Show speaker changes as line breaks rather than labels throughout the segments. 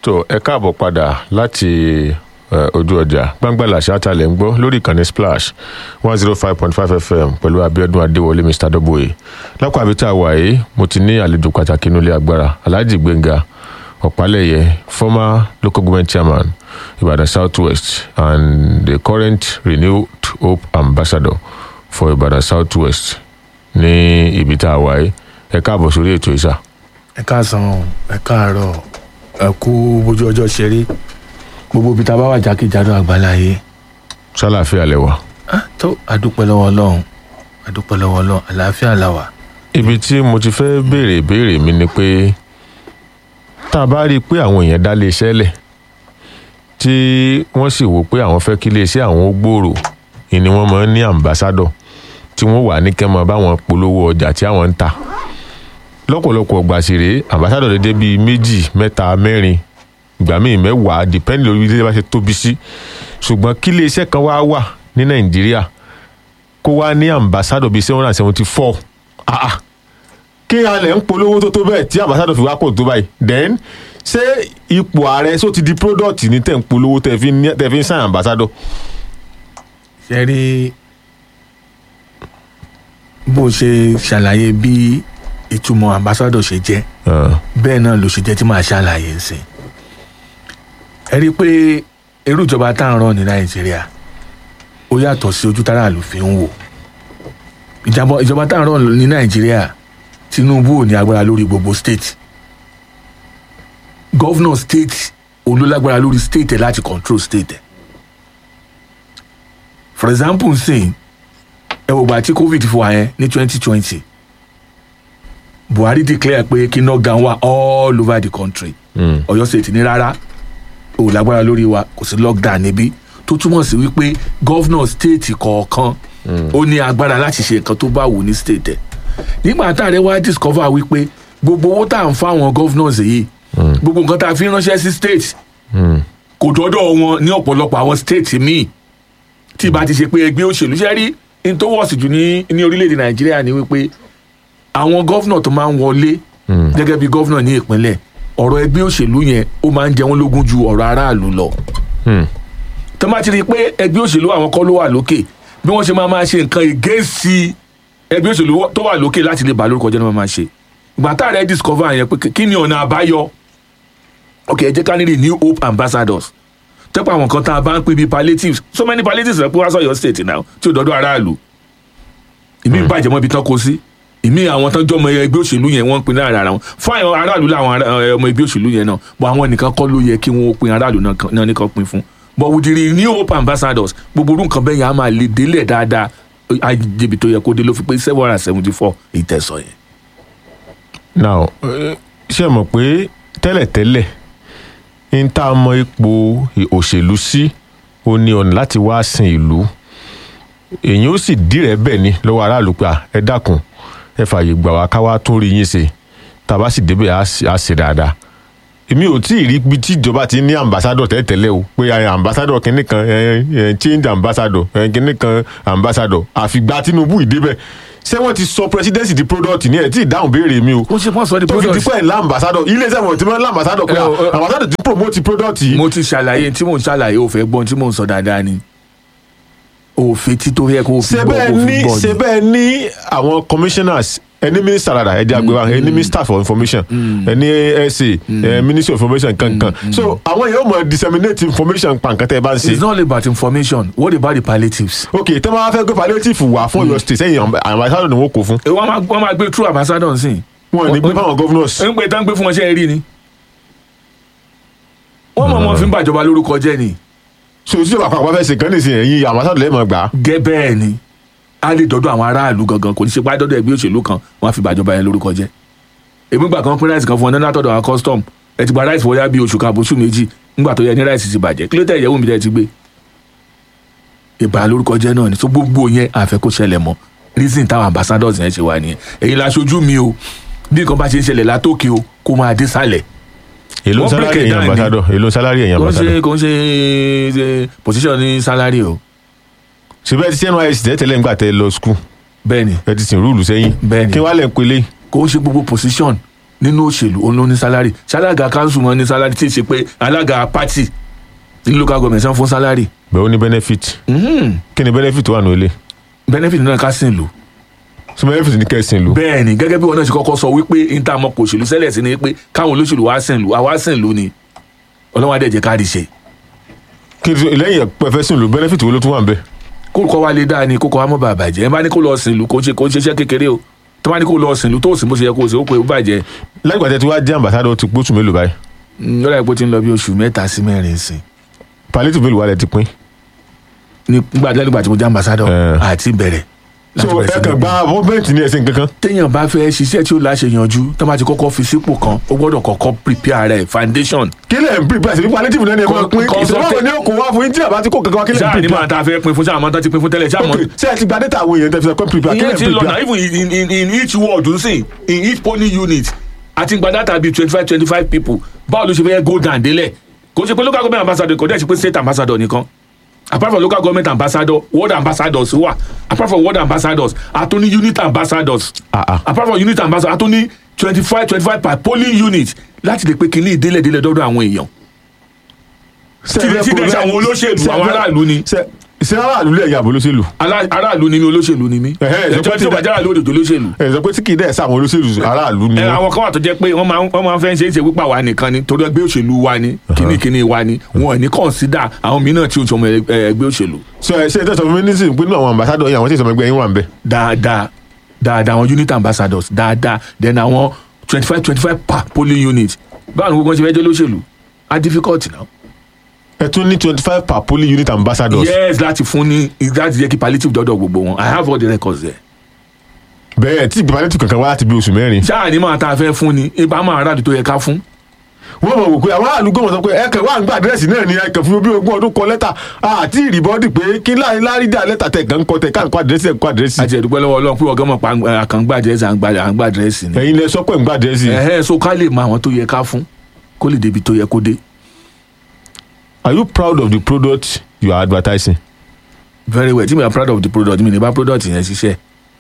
tó ẹ káàbọ̀ padà láti eh, ojú ọjà gbangbala ṣáàtàlẹ̀ ń gbọ́ lórí ìkànnì splash one zero five point five fm pẹ̀lú abiodun adéwọlé mr dọ́bọ̀yé lápò àbí tá a wà yìí mo ti ní àlejò pàtàkì nílé agbára alhaji gbẹ̀ngà ọ̀pálẹ̀yẹ former local government chairman ibadan south west and the current renewed hope ambassador for ibadan south west ní ibi tá a wà yìí ẹ káàbọ̀ sórí ètò ìsà.
ẹ káàsán ẹ káàárọ̀ ẹ kú bójú ọjọ́ ṣeré gbogbo ibi tá a bá wà jákèjádò àgbáláyé
sálàáfíà lẹwà.
Ah, tó àdúpẹ́ lọ́wọ́ ọlọ́run àdúpẹ́ lọ́wọ́ ọlọ́run àlàáfíà la wà.
ibi tí mo ti fẹ́ béèrè ìbéèrè mi ni pé tá a bá rí i pé àwọn èèyàn dá lé iṣẹ́ lẹ̀ tí wọ́n sì wò pé àwọn fẹ́ kí iléeṣẹ́ àwọn ó gbòòrò ni ni wọ́n máa ń ní àmbásádọ̀ tí wọ́n wà ní kẹ́mọ́ báwọn polówó ọjà tí àwọn ń tà lọ́pọ̀lọpọ̀ ọgbà sì rèé àmbásádọ̀ dédé bíi méjì mẹ́ta mẹ́rin ìgbà míì mẹ́wàá dìpẹ́ndì lórí ilé bá ṣe tóbi sí ṣùgbọ́n kí iléeṣẹ́ kan wá wà ní nàìjíríà kó wá ní àmbásádọ̀ bíi seven hundred and seventy four ah ah kí alẹ̀ ń polówó tó tó bẹ́ẹ̀ tí ambassador fi wá pò tó báyìí then ṣé ipò ààrẹ só ti di product ní tẹ̀ ń polówó tẹ̀ fi ń tẹ̀ fi ń sign ambassador.
ṣe rí bó ṣe ṣàlàyé bí ìtumọ̀ ambassadọ̀ ṣe jẹ́
Uh,
bẹ́ẹ̀ náà ló ṣe jẹ́ tí màá ṣàlàyé sí ẹ rí i pé irú ìjọba tá à ń rán ní nàìjíríà ó yàtọ̀ sí ojú tára àlù fi ń wò ìjàmbá ìjọba tá à ń rán ní nàìjíríà tinubu ò ní agbára lórí gbogbo state governor state òun ló lágbára lórí state ẹ láti control state ẹ for example nsìn ẹ wò gbà tí covid fún wa yẹn ní twenty twenty buhari declare pé kí knockdown wà all over the country
mm,
ọ̀yọ́ state ní rárá ò lágbára lórí wa kò sí lockdown níbí tó túmọ̀ sí wípé governor state kọ̀ọ̀kan ó ní agbára láti ṣe nǹkan tó bá wù ní state ẹ̀ nígbà tá a rẹ wá discover wípé gbogbo owó tá à ń fáwọn governors yìí gbogbo nǹkan tá a fi ránṣẹ́ sí state
mm,
kò dọ́dọ̀ wọn ní ọ̀pọ̀lọpọ̀ àwọn state míì tí ìbá ti ṣe pé ẹgbẹ́ òṣèlú ṣe rí ní tó wọ̀sì jù ní ní orílẹ̀-èdè nàìjíríà ni wípé àwọn gọ́vnà tó máa ń wọlé
mm,
gẹ́gẹ́ bí gọ́vnà ní ìpínlẹ̀ ọ̀rọ̀ ẹgbẹ́ òṣèlú yẹn ó máa ń jẹ wọ́n lógún ju ọ̀rọ̀ aráàlú lọ
mm,
tó bá ti rí i pé ẹgbẹ́ òṣèlú àwọn kọ́ ló wà lókè bí wọ́n ṣe máa máa ṣe nǹkan ìgéǹsì ẹgbẹ́ òṣèlú tó wà lókè láti lè bà lórúkọ jẹ́ ni wọ́n máa ṣe ìgbà tá a rẹ̀ discover yẹn pé kí ni ọ̀nà àbáyọ ok ẹ jẹ́ ká ní new hope ambassadors tẹ́pọ̀ àwọn kan tá a bá ń pè bí palliatives so many palliatives rẹ̀ pé wá sọ̀yọ́ state now tí ò dọ́dọ̀ aráàlú ìmí bàjẹ́ mọ́ ibi tán kó sí ìmí àwọn tán jọmọ ẹgbẹ́ òṣèlú yẹn wọ́n ń pin láàrin ara wọn fún àwọn aráàlú làwọn ará- ọmọ ẹgbẹ́ òṣèlú yẹn náà bọ́ àwọn nìkan kọ́ ló yẹ kí wọ́n pin aráàlú náà kan- náà nìkan pin fún but with the new hope ambassadors gbogbo orú nǹkan bẹ́ẹ̀ yẹn á máa lè délẹ̀ dáadáa àjẹbí tó yẹ kó dé ló fi pé seven hundred and seventy four ìtẹ̀sọ̀ yẹn.
now eh, ṣé ẹ mọ̀ pé tẹ́lẹ̀tẹ́lẹ̀ ń tá a mọ ipò òṣèlú sí ó ní ọ̀nà láti wá sin ìlú èyí ó sì dìrẹ̀ bẹ́ẹ̀ ni lọ́wọ́ aráàlú pé à, ẹ dákun ẹ fààyè gbà wá ká wá tún rí yín ṣe tá a bá sì débẹ̀ á sì- á ṣe dáadáa èmi ò tí ì rí ibi tí ìjọba ti ní ambassador tẹ́lẹ̀tẹ́lẹ̀ o pé ẹ, ambassador kìnnì kan ẹ, ẹ, change ambassador ẹ, kìnnì kan ambassador àfìgbà tinubu ìdébẹ̀ ṣé wọ́n ti sọ presidency di product ní ẹ̀ tí ì dáhùn béèrè mi o
ó ṣe pọ́n sọ di
tó fi di
product
pẹ́ ńlá ambassador ilé iṣẹ́ wọn ti mọ́ ńlá ambassador pé
Ẹ, ẹ, ẹ.
ambassador ti promote product yìí.
mo ti ṣàlàyé tí mò ń ṣàlàyé ò fẹ́ gbọ́n tí mò ń sọ dáadáa ni òfin tí tó yẹ kó o fi
ṣe
gbọ́
bẹ́ẹ̀
kó o
ní
fi gbọ́
ṣe
ni.
bẹ́ẹ̀ ní àwọn commissioners ẹni minister rada ẹ̀dí àgbẹ̀wá ẹni minister for information ẹni sa ẹ, ministry of information kankan so àwọn yóò mọ disseminate information pa nǹkan tẹ́ ẹ bá ń
it's
ṣe.
not only about information what about the palliatives.
ok tẹ́ bá fẹ́ gbé palliative wà fún Ọ̀yọ́ state sẹ́yìn ambassador ni wọ́n kó fún
ẹ wọ́n máa wọ́n máa gbé true ambassador nsìn.
wọn ní gbé fáwọn governors.
ń pè tán gbé fún wọn ṣe é rí ni. wọ́n mọ̀ wọ́n fi ń bàjọba lórúkọ jẹ́ ni.
so ìṣèjọba àpapọ̀ fẹ́ ṣe kàn ní ìsìn ẹ̀yìn ambassador lẹ́ẹ̀ mọ̀ gbà á.
gẹ́ bẹ́ẹ̀ ni a lè dọ́dọ̀ àwọn aráàlú gangan kò ní ṣe pé àdọ́dọ̀ ẹgbẹ́ òṣèlú kan wọ́n á fi bàjọba yẹn lórúkọ jẹ́. èmi gbà kan pín ráìsì kan fún ọ náà látọ̀dọ̀ àwọn custom ẹ ti gba ráìsì wọ́yá bíi oṣù kan àbóṣù méjì nígbà tó yẹ ní ráìsì ti bàjẹ́ kí ló tẹ̀ ìyẹ́wò mi tẹ́ ti gbé. ìbà lórúkọ jẹ́ náà ni tó gbogbo yẹn àfẹ́ kó ṣẹlẹ̀ mọ́ reason táwọn ambassadors yẹn ṣe wà nìyẹn èyí la ṣojú mi o bí nǹkan bá ṣe ń ṣẹlẹ̀ látòkè o kó máa dé sálẹ̀
èló
Wọ́n
salary
break it
ẹ̀yìn
down ni.
ambassador èló salary ẹ̀yìn
kò ń
ambassador.
ṣe kò ń ṣe ṣe position ní salary o
ṣùgbọ́n ẹ ti ṣe nysc tẹ́tẹ̀lẹ́ ńgbà tẹ́ lọ school
bẹ́ẹ̀ ni
ẹ ti sìn rúùlù sẹ́yìn
Bẹ́ẹ̀ ni.
kí wàá lẹ̀ ń pelé
kò ń ṣe gbogbo position nínú òṣèlú òun ló ní sálárì ṣálága council mọ́ ní sálárì tí ì ṣe pé alága party ní local government san fún sálárì
bẹ́ẹ̀ ó ní benefit
Mhm.
kí ni benefit wà nù ilé
benefit náà ká sìn lò
so benefit ní kẹ́sìn lò
bẹ́ẹ̀ ni gẹ́gẹ́ bí wọn náà ṣe kọ́kọ́ sọ wípé intanet kò òṣèlú sẹ́lẹ̀ sí ni pé káwọn olóṣèlú wá sìn lò àwa sìn lò ni ọlọ́wọ́n adẹ́jẹ́ káàdì ṣe
kí ni lẹ́yìn pẹ̀fẹ́ sìn lò benefit wo ló tún wà ń bẹ̀
kókó wa lè dáa ni kókó wa mọ̀ bá bàjẹ́ ẹ bá ní kó lọ sìn lò kó ṣe kó ṣiṣẹ́ kékeré o tó bá ní kó lọ sìn lò tó sì bó ṣe yẹ kó ṣe ó pé ó bàjẹ́
lẹ́gbàá tẹ́ tí wàá jẹ́ ambassador ti gbóṣù mélòó báyìí
yọ̀rọ̀ ẹ̀pọ̀ ti ń lọ bí oṣù mẹ́ta sí mẹ́rin sìn
palliative mélòó wà lẹ́ ti pín
nígbà nígbà tí mo jẹ́ ambassador
Eh.
àti bẹ̀rẹ̀
so
láti bẹ̀rẹ̀ sí
ẹ kàn
ní-
gba government ní ẹ̀sìn kankan
téèyàn bá fẹ́ ṣiṣẹ́ tí ó láṣẹ yanjú tó bá ti kọ́kọ́ fi sípò kan ó gbọ́dọ̀ kọ́kọ́ prepare rẹ̀ foundation
kí lẹ̀ ń prepare sí palliative náà ni ẹ máa
Con-
pín
consulta-
ìṣòro ní òkò wá fún yín tí àbá ti kó kankan wá kí lẹ̀ ń
ṣáà ní
prepare
máa ta fẹ́ pin fún ṣáà máa tán ti pin fún tẹ́lẹ̀ ṣáà mọ́
ok ṣé ẹ ti gba data àwọn èèyàn tẹ́ fi sọ pé prepare kí
ìyẹn
lẹ̀
ti
ń
lọ na
prepare
even in, in, in each ward n sìn in each polling unit àti gba data bíi twenty five twenty five people báwo ló ṣe fẹ́ go down délẹ̀ kò ṣe pé local government ambassador kò dẹ̀ ṣe pé state ambassador nìkan apart from local government ambassador ward ambassadors wà apart from ward ambassadors àtúní unit ambassadors
Ah, ah.
apart from unit ambassadors àtúní twenty five twenty five per polling unit láti lè pé kínní ìdílé ìdílé dọ́dọ̀ àwọn èèyàn tí tí dẹ̀ ṣe àwọn olóṣèlú àwọn aráàlú ni
ṣe ṣe aráàlú lè yàgò olóṣèlú
Alá- aráàlú ni mi olóṣèlú ni mí
Ẹ̀hẹ́, ìjọba
ẹjọ́ tí
ti
ó bá
dá-
jára lóde olóṣèlú
ẹ sọ pé tí kì í dẹ̀ sáwọn olóṣèlú aráàlú ni
ẹ
wọ́n
àwọn kan wà tó jẹ́ pé wọ́n máa ń wọ́n máa ń fẹ́ ṣe é ṣe wípé àwa nìkan ni torí ẹgbẹ́ òṣèlú wa ni kínníkínní wa ni wọn ò ní kọ̀ǹsídà àwọn mìíràn tí ó ń sọmọ ẹ- ẹ- ẹgbẹ́ òṣèlú
so ẹ ṣe ẹ tẹsán fún mi nísìnyí pé nínú àwọn ambassador yìí àwọn tí ìsọmọ ẹgbẹ́ yín wà ń bẹ
dáadáa dáadáa àwọn unit ambassadors dáadáa then àwọn twenty five twenty five per polling unit báwo ni gbogbo wọn ṣe fẹ́ jẹ́ lóṣèlú á difficult now.
ẹ tún ní twenty five per polling unit ambassadors
yes láti fún ní láti jẹ́ kí palliative dọ́dọ̀ gbogbo wọn i have all the records there.
bẹ́ẹ̀ tí ìgbàlẹ́tì kankan wá láti bí oṣù mẹ́rin
ṣáà ní máa ta fẹ́ fún ni ibà máa rà tó yẹ ká fún.
wọ́n mọ̀ wò pé àwọn aráàlú gbọ́mọ̀ sọ pé ẹ kàn wá ń gba àdírẹ́sì náà ni ẹ kàn fún bí ogún ọdún kọ lẹ́tà àti ìrìbọ́dì pé kí láàrin láàrin dá lẹ́tà tẹ̀ kàn ń kọ tẹ̀ ká ń kọ àdírẹ́sì ẹ̀ ń kọ àdírẹ́sì
àti ẹ̀dùpẹ́ lọ́wọ́ ọlọ́run pé ọ̀gá mọ̀ pa àkàngbà àdírẹ́sì àǹgbà àdírẹ́sì ni.
ẹ̀yin lẹ sọ pé ń gba àdírẹ́sì
ẹ̀hẹ́ so ká lè mọ àwọn tó yẹ ká fún kó lè débi tó yẹ kó dé.
are you proud of the product you are advertising
very well tí mi are proud of the product mi ní bá product yẹn ṣiṣẹ́.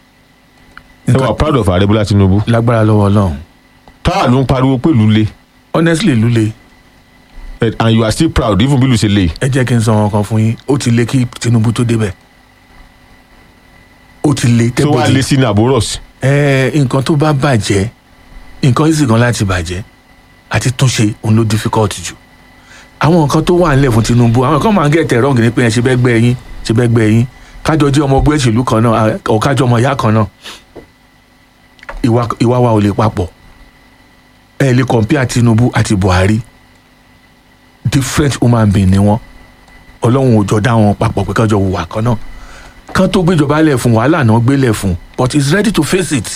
ẹ wà proud of ààrẹ bọ́lá tinubu
lágbára lọ́wọ́ ọlọ́run
táà ló ń pariwo pé ìlú le
honestly lule
Eh, and you are still proud even bí ìlú ṣe le
ẹ jẹ́ kí n sọ wọn kan fún yín ó ti lé kí Tinubu tó débẹ̀ ó ti lé
tó wá
tẹ́bọ̀dì
lé sí ní àbúrọ̀sì
ẹ nǹkan tó bá bàjẹ́ nǹkan yìí sì gan láti bàjẹ́ àti túnṣe òun ló difficult jù àwọn nǹkan tó wà nílẹ̀ fún Tinubu àwọn kan máa ń gẹ̀tẹ̀ rọ́ǹgì ní pé ẹ ṣe bẹ́ẹ̀ gbẹ́ yín ṣe bẹ́ẹ̀ gbẹ́ yín kájọ jẹ́ ọmọ ọgbẹ́ ìṣèlú kan náà ọ̀ kájọ ọmọ ìyá kan náà ìwà ìwà wa ò lè papọ̀ ẹ lè compare Tinubu àti Buhari different human being ni wọ́n ọlọ́run ò jọ dá wọn papọ̀ pé kájọ hùwà kan náà kan tó gbéjọba lẹ̀ fún wàhálà náà gbélẹ̀ fún but he is ready to face it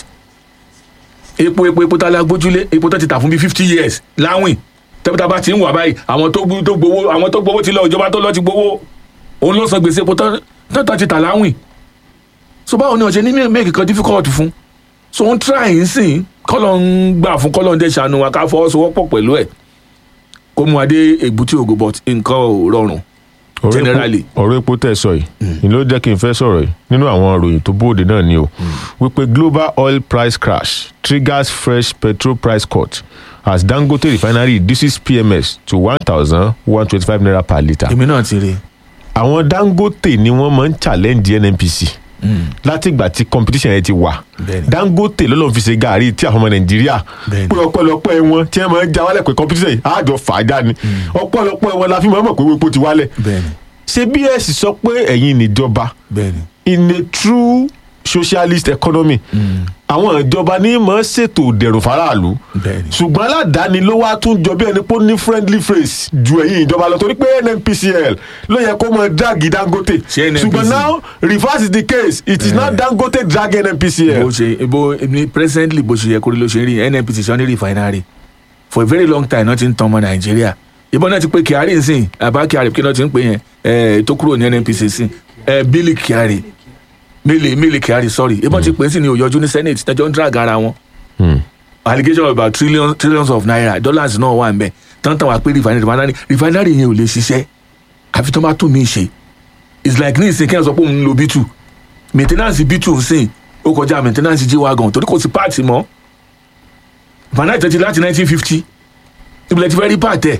epo epo epo tá a la gbójúlé epo tó ti tà fún bíi fifty years láwìn tẹ́pẹ́tà bá ti ń wà báyìí àwọn tó gbó- tó gbowó àwọn tó gbowó ti lọ ìjọba tó lọ ti gbowó òun ló san gbèsè epo tó tó tó ti tà láwìn so báwo ni ọ̀sẹ̀ ní make kan difficult fún so ń try ń sìn kọ́lọ̀ ń gbà fún kọ́lọ̀ ń dẹ̀ ṣàánú wa ká fọwọ́sowọ́pọ̀ pẹ̀lú ẹ̀ kó mú adé ègbútí ògo but nǹkan ò rọrùn
ọ̀rọ̀ epo-
Generally.
ọ̀rọ̀ epo tẹ̀ sọ yìí ni ló jẹ́ kí n fẹ́ sọ̀rọ̀ yìí nínú àwọn ìròyìn tó bóde náà ni o wípé global oil price crash triggers fresh petrol price cut as dangote refinery reduces pms to one thousand one twenty-five naira per litre.
èmi náà ti rí
àwọn dangote ni wọ́n máa ń challenge nnpc láti ìgbà tí competition yẹn ti wà
Bẹ́ẹ̀ni.
dangote lọ́lọ́run fi ṣe gàárì tí àwọn ọmọ nàìjíríà
Bẹ́ẹ̀ni.
pé ọpẹ́lọpẹ́ wọn tí wọ́n máa ń já wálẹ̀ pé competition yìí àjọ fàájà ni ọpẹ́lọpẹ́ wọn la fi máa ń mọ̀ pé epo ti wálẹ̀
bẹ́ẹ̀ni
ṣé bs sọ pé ẹ̀yin níjọba
bẹ́ẹ̀ni
in a true socialist economy àwọn ìjọba ní mọ̀ ọ́n ṣètò ìdẹ̀rùn faraàlú
bẹ́ẹ̀ni
ṣùgbọ́n aládàáni ló wá tún jọ bí ẹni pé ó ní friendly face ju ẹ̀yin ìjọba lọ torí pé nnpcl ló yẹ kó mọ dragi dangote
Ṣé NNPC?
ṣùgbọ́n now reverse is the case it is not dangote dragging
bó
nnpcl.
ṣe bó ní presently bó ṣe yẹ kórè ló ṣe rí nnpc sọ ní refinery for a very long time náà ti ń tan ọmọ nàìjíríà ìbọn náà ti pé kyari ń sìn àbá kyari kí náà ti ń pè yẹn ẹ tó kúrò ní nnpc sìn ẹ bílí kyari mílì mílì kyari sorry ìbọn ti pè é sí ní òyọjú ní senate tẹjọ ń drag ara wọn
Hmm.
allegation of about trillions trillions of naira dollars náà wà ń bẹ tán-tán wà pé refinery refinery refinery yẹn ò lè ṣiṣẹ́ àfi tó bá tún mí ṣe it's like ní ìsìn kí ẹ sọ pé òun ń lo b2 maintenance b2 ń sìn ó kọjá maintenance jí wa gan torí kò sí páàtì mọ́ refinery tẹ́tí láti 1950 ìbílẹ̀ ti fẹ́ rí pàtẹ́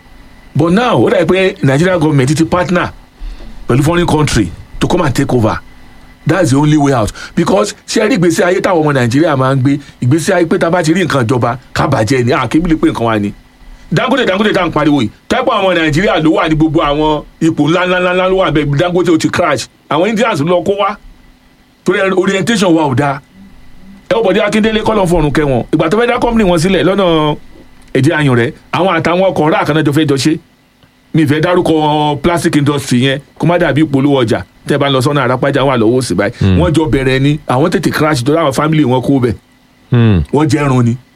but now ó dàbí pé Nigerian government ti partner pẹ̀lú foreign country to come and take over that's the only way out because ṣé ẹ rí ìgbésí ayé táwọn ọmọ nàìjíríà máa ń gbé ìgbésí ayé pé tá a bá ti rí nǹkan ìjọba ká bàjẹ́ ni àkébílẹ̀ pé nǹkan wà ní. dangote dangote tá à ń pariwo yìí táìpọ̀ àwọn nàìjíríà ló wà ní gbogbo àwọn ipò ńláńláńlá ló wà bẹ́ẹ̀ dangote ó ti crash àwọn indians ló lọ kó wá torí orientation wa ò dáa ẹ wọ́n bọ̀dé akíndélé kọ́lọ̀ fọ̀rùn kẹwọn ìgbà tó fẹ́ dá company wọn sílẹ̀ lọ́nà èdè ayùn rẹ̀ àwọn àtàwọn ọkọ̀ ọ̀rá àkànnájọ fẹ́ jọ ṣe mi fẹ́ dárúkọ plastic industry yẹn kó má dàbí ìpolówó ọjà tẹ́ bá ń lọ sọ́nà àràpájà wà lọ́wọ́ sí báyìí wọ́n jọ bẹ̀rẹ̀ ni àwọn tètè crash tó láwọn family wọn kó bẹ̀
Hmm.
wọ́n jẹ́ ẹrun ni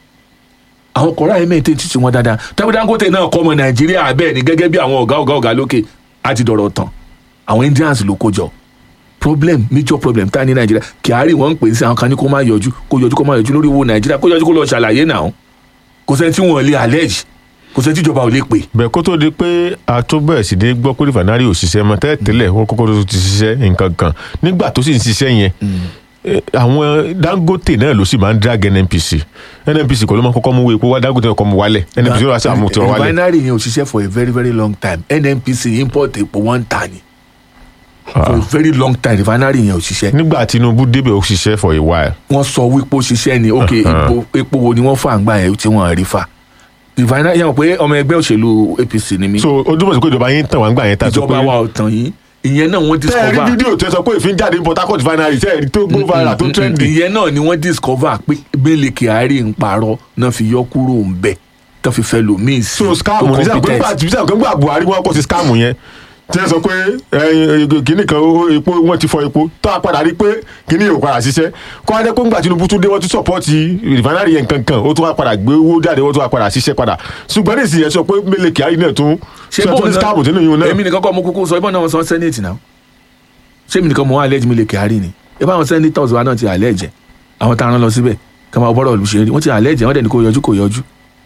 àwọn kọ̀ọ̀rọ̀ ayé mẹ́tẹ́ títí wọn dáadáa tẹ́wọ́n dangote náà kọ́ ọmọ nàìjíríà bẹ́ẹ̀ ni gẹ́gẹ́ bí àwọn ọ̀gá ọ̀gá ọ̀gá lókè àti dọ̀rọ̀ tán àwọn indians ló kó jọ problem major problem tá a ní nàìjíríà kyari wọn ń pè é sí àwọn kan ní kó má yọjú kó yọjú kó má yọjú lórí owó nàìjíríà kó yọjú kó lọ ṣàlàyé náà kò sẹ́ni tí wọ́n lè allege kò sẹ́ni tí ìjọba ò lè pè
bẹ́ẹ̀ kó tó di pé a tó bẹ̀rẹ̀ sí ní gbọ́ pé rìfànárì ò ṣiṣẹ́ mọ́ tẹ́lẹ̀ tẹ́lẹ̀ wọn kókó tó ti ṣiṣẹ́ nǹkan kan nígbà tó sì ń ṣiṣẹ́ yẹn eh, àwọn dangote náà ló sì máa ń drag nnpc nnpc kò ló máa kọ́kọ́ mú wo epo wá dangote náà kọ́ mu wálẹ̀ nnpc ló wá sí àmú tí wọ́n wálẹ̀.
refinery yẹn ò ṣiṣẹ́ for a very very long time nnpc import epo one tan ni for a very long time refinery yẹn ò ṣiṣẹ́
nígbà tinubu débẹ̀ ó ṣiṣẹ́ for a while.
wọ́n sọ wípé ó ṣiṣẹ́ ni ok epo epo wo ni wọ́n fà ń gbà yẹn tí wọ́n rí fà refinery yẹn mọ̀ pé ọmọ ẹgbẹ́ òṣèlú apc ni mí
so ojúmọ̀ sí pé ìjọba yín tàn wá ń gbà yẹn tá a sọ pé
ìjọba wa ò tàn yín ìyẹn náà wọ́n
tẹ́ ẹ rí
discover
fídíò tẹ́ sọ pé ìfín jáde ní port harcourt refinery tẹ́ ẹ rí tó go viral tó trendy.
ìyẹn náà ni wọ́n discover pé Mele Kyari ń parọ́ náà fi yọ kúrò ń bẹ̀ tó fi fẹ́ lòmíì sí
so scam ní sáà pé nígbà tí sáà gbà buhari wọn kò sí scam yẹn tí ẹ sọ pé kìnnì kan ó- epo wọn ti fọ epo tó a padà rí pé kìnnì yóò padà ṣiṣẹ́ kó a jẹ́ pé ńgbà tinubu tún dé wọ́n tún sọ̀pọ́ọ̀tì rìfánárì yẹn kankan ó tún wá padà gbé owó jáde wọ́n tún wá padà ṣiṣẹ́ padà ṣùgbọ́n ní ìsìn yẹn sọ pé Mele Kyari náà tún
ṣé
sọ tún ní scam sínú yìí náà
èmi nìkan kọ́ mo kúkú sọ ibà náà wọ́n sọ senate náà ṣé èmi nìkan mo wá allege Mele Kyari ni ibà àwọn senators wa náà ti allege àwọn tá a rán lọ síbẹ̀ kí wọ́n máa bọ́rọ̀ olùṣe rí wọ́n ti allege wọ́n dẹ̀ ní kó yọjú kó yọjú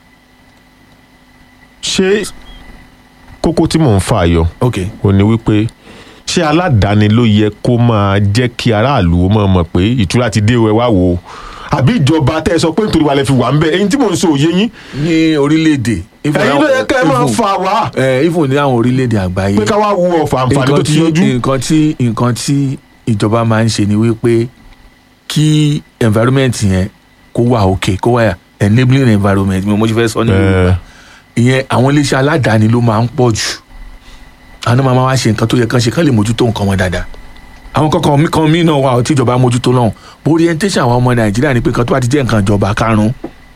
ṣé kókó tí mò ń fà yọ
ok
ó ní wípé ṣé aládàáni ló yẹ kó máa jẹ́ kí aráàlú ó máa mọ̀ pé ìtura ti dé o, ẹ wá wò ó àbí ìjọba tẹ́ ẹ sọ pé nítorí wa lè fi wà ń bẹ ẹyin tí mò ń sọ òye yín
ní orílẹ̀-èdè even
ẹyin ló
àwọn-
yẹ ká ẹ máa
even-
fà wá
eh, even ní àwọn orílẹ̀-èdè àgbáyé
pé ká wá wo ọ̀fà àǹfààní tó
nǹkan
ti
tí
yọjú.
nǹkan tí nǹkan tí ìjọba máa ń ṣe ni wípé kí environment yẹn kó wà òkè kó wà enabling environment mi ò mọ̀ ṣe fẹ́ sọ ní Yorùbá
Eh,
ìyẹn àwọn iléeṣẹ́ aládàáni ló máa ń pọ̀ jù àwọn náà máa máa wá ṣe nǹkan tó yẹ kán ṣe kán lè mójútó nǹkan wọn dáadáa àwọn kankan mi kan mí náà wà ó tí ìjọba mójútó lọ́hùn bó orientation àwọn ọmọ nàìjíríà ni pé kan tó bá ti jẹ́ nǹkan ìjọba karùn-ún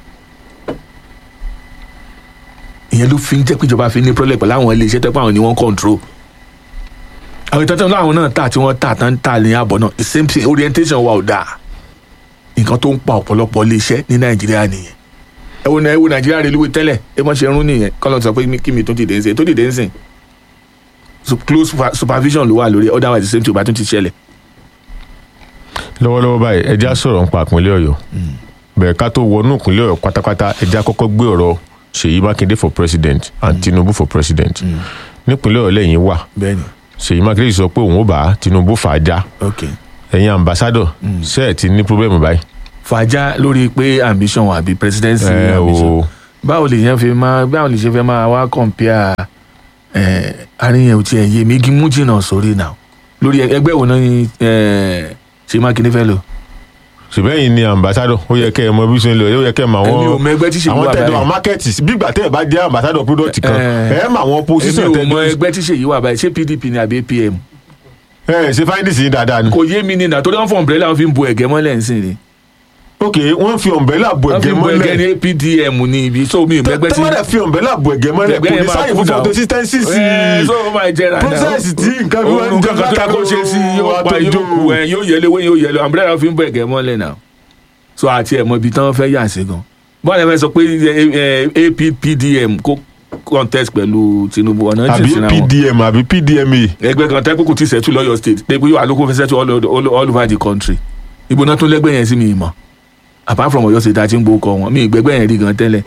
ìyẹn ló fi ń jẹ́ pé ìjọba fi ní problem pẹ̀lú àwọn iléeṣẹ́ tó pé àwọn ni wọ́n control àwọn ìtọ́jú láwọn náà tà tí wọ́n tà tán tà ní àbọ̀ náà the same thing orientation wa ò dáa nǹkan tó ń pa ọ̀pọ̀lọpọ̀ iléeṣẹ́ ní nàìjíríà nìyẹn ẹ wo ẹ wo nàìjíríà railway tẹ́lẹ̀ ẹ mọ̀ ṣe rún nìyẹn kọ́lọ́ sọ pé mi- kí mi tó dìde ń sìn tó dìde ń sìn Sup- close super- supervision ló wà lórí ẹ, otherwise the same thing ò bá tún ti ṣẹlẹ̀
lọ́wọ́lọ́wọ́ báyìí ẹja sọ̀rọ̀ nípa ìpínlẹ̀ ọ̀yọ́ bẹ̀rẹ̀ ká tó wọnú ìpínlẹ̀ ọ̀yọ́ pátápátá ẹja kọ́kọ́ gbé ọ̀rọ̀ ṣèyí mákindé for president and tinubu for president nípínlẹ̀ ọ̀yọ́ lẹ́yìn wà
bẹ́ẹ̀ni
ṣèyí mákindé sọ pé òun ó bá tinubu fà á já
ok
ẹ̀yin ambassador ṣe ẹ̀ ti ní problem báyìí.
fàájà lórí pé ambition wà bí presidency
ẹ
ambition
o
báwo lè yẹn fi máa báwo lè ṣe fẹ́ máa wá compare ẹ̀ àríyàn ò tiẹ̀ yé mi igi mú jìnnà sórí náà lórí ẹgbẹ́ wo náà ni ẹ̀ ṣe mákindé fẹ́ lò.
ṣùgbọ́n ni ambassador ó yẹ kẹ́ ẹ mọ bí ṣe ń lọ ó yẹ kẹ́ ẹ mọ àwọn
èmi ò mọ ẹgbẹ́ tí ṣèyí
àwọn
wà
tẹ̀dọ̀
báyìí
àwọn market bígbà tẹ́ ẹ bá jẹ́ ambassador product kan
Eh.
ẹ mọ àwọn position
èmi ò
tẹ̀dọ̀
mọ ẹgbẹ́ tí ṣèyí wà báyìí ṣé pdp ni àbí apm
ẹ ṣe findings yìí dáadáa ni.
kò yé mi nínà torí wọn fọ umbrella wọn fi ń bo ẹ̀gẹ́ mọ́lẹ̀ ń sìn ni
ok wọ́n fi umbrella bo
wọn fi
ẹ̀gẹ́
ń bo ẹ̀gẹ́
mọ́lẹ̀
ní pdm ní ibi so mi ò mẹ́gbẹ́ tí
tọ́mọ̀dẹ̀ fi umbrella bo ẹ̀gẹ́ mọ́lẹ̀
Ẹ̀gbẹ́
kò
yẹn
ní
máa
sáyè
kú
fún
náà.
consistency sí
Ẹ, so ó máa jẹrà náà
process tí nǹkan bí wọ́n ń
òun
jẹ
kankan tó yẹ kó ṣe sí yóò pa yóò kú ẹ yóò yẹlé wé yóò yẹlé umbrella wọn fi ń bo ẹ̀gẹ́ mọ́lẹ̀ náà so àti ẹ̀ mọ ibi tí wọ́n fẹ́ yà sí gan bọ́ọ̀lù ẹ fẹ́ sọ pé ẹ, ẹ, appdm kó contest pẹ̀lú tinubu ọ̀nà
àbí
jìn síra wọn
pdm àbí pdma
ẹgbẹ́ kan tẹ́kùkù ti settle lọ́yọ̀ state pé yóò àlókò fẹ́ settle all, all, all over the country ibo náà tún lẹ́gbẹ́ yẹn sí mi mọ̀ apart from Ọ̀yọ́ state àti ń gbókọ wọn mi ìgbẹ́gbẹ́ yẹn rí gan tẹ́lẹ̀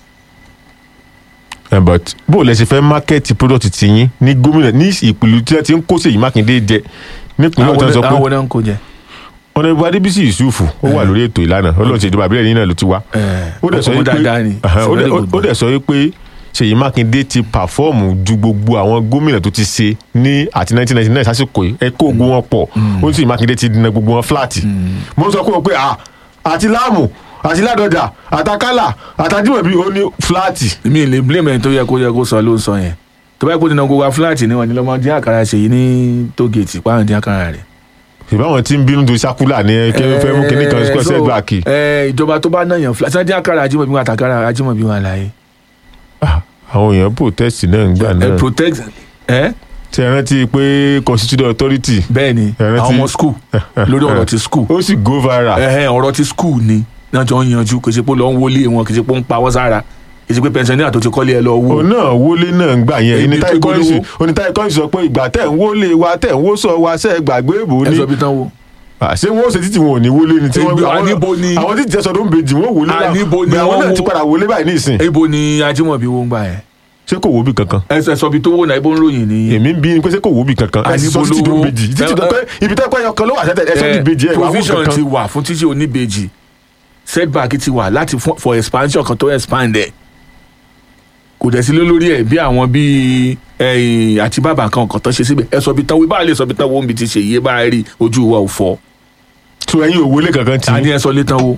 Eh, but bó o lẹ ṣe fẹ́ market product ti yín ní gómìnà ní ìpìlú tí wọ́n ti ń kó Ṣèyí Mákindé jẹ nípìnlẹ̀ ọ̀tọ̀ sọ pé
àwọn náà ń kó jẹ
ọ̀nàdìbò adébísì yusufu ó wà lórí ètò ìlànà ọlọ́run ṣèjọba àbílẹ̀ yìí náà ló ti wá ó dẹ̀ sọ
ọmọ
wípé
dáadáa ni
Aha, ó
Very
dẹ̀- ó-
good
ó dẹ̀ sọ wípé ṣèyí mákindé ti pàfọ́ọ̀mù ju gbogbo àwọn gómìnà tó ti ṣe ní àti 1999 sásìkò yìí ẹ kó ogun wọn pọ̀ ó ní ṣèyí mákindé ti dina gbogbo wọn fúláàtì mo sọ fún wọn pé à àti láàmù àti ládọjà àtàkálà àtàjùmọ̀bí ó ní fúláàtì
mi ì lè blame ẹni tó yẹ kó yẹ kó sọ ló ń sọ yẹn tó bá yẹ kó ti na gbogbo wa fúláàtì ni wọn ni lọmọ dín àkàrà ṣèyí ní tógeètì páwọn dín àkàrà rẹ.
ìbáwọn tí ń bínú tó sákúlà ní ẹ kí ẹ fẹ́ mú kinní kan square
so,
setback
eh, ìjọba tó bá náyàn fúláàtì sáà dín àkàrà ajímọ̀bí wọn àtàkàrà ajímọ̀bí wọn àlàyé.
Ah, àwọn èèyàn protest náà ń gbà
ẹ
náà
protect ẹ
tí ẹ rántí pé constitutional authority
bẹ́ẹ̀ ni
Ẹ rántí-
àwọn ọmọ school lórí ọ̀rọ̀ ti school
ó sì go viral
ẹ̀hẹ́n ọ̀rọ̀ ti school ni náà jọ ń yanjú kì í ṣe pé ó lọ ń wọlé wọn kì í ṣe pé ó ń pa wọ́n sára kì í ṣe pé pensioner tó ti kọ́lé ẹ lọ wó.
òun náà wọlé náà ń gbà yẹn
Ibi
onítáyé
tó
kọ́ńsì
gbólówó.
onítáyé kọ́ńsì sọ pé ìgbà tẹ̀ ń wọlé wa tẹ̀ ń wó sọ wa ṣe é gbàgbé ìbò
ẹ
ni
sọ bí tán wo.
Ah, ṣé wọn ó ṣe títí wọn ò ní wọlé ni tí wọn
Ibi-
àwọn-
àníbo ni-
àwọn títí jẹsọ tó ń bejì wọn ò wọlé náà
Àníbo ni
Bẹ́ẹ̀ àwọn
wọ́n
náà ti
wó.
padà wọlé báyìí ní ìsìn
ibo ni ajímọ̀bí wo ń gbà yẹn.
ṣé kò wó bì kankan
ẹ sọ- ẹ sọ bí tó wò náà ibo ń ròyìn ní.
èmi ń bí pé ṣé kò wó bì kankan ẹ sì sọ
Àníbo
títí tó ń
ló-
bejì títí tó pé ibi tó pẹ́ ọkàn ló wà sẹ́tẹ̀ ẹ sọ ti bejì ẹ wà wó
provision ti
kankan
wà fún títí oníbejì setback ti wà láti fún for expansion kan tó expand ẹ kò dẹ̀ sí lórí ẹ̀ bí àwọn bíi ẹ̀yìn àti bàbá kan kan tó ṣe síbẹ̀ ẹ sọ bí tán wí báà lè sọ bí tán wo omi ti ṣe yé bá rí ojú wa ò fọ́
tó ẹyin ò wọlé kankan tì
ta ni ẹ sọ lé tán wo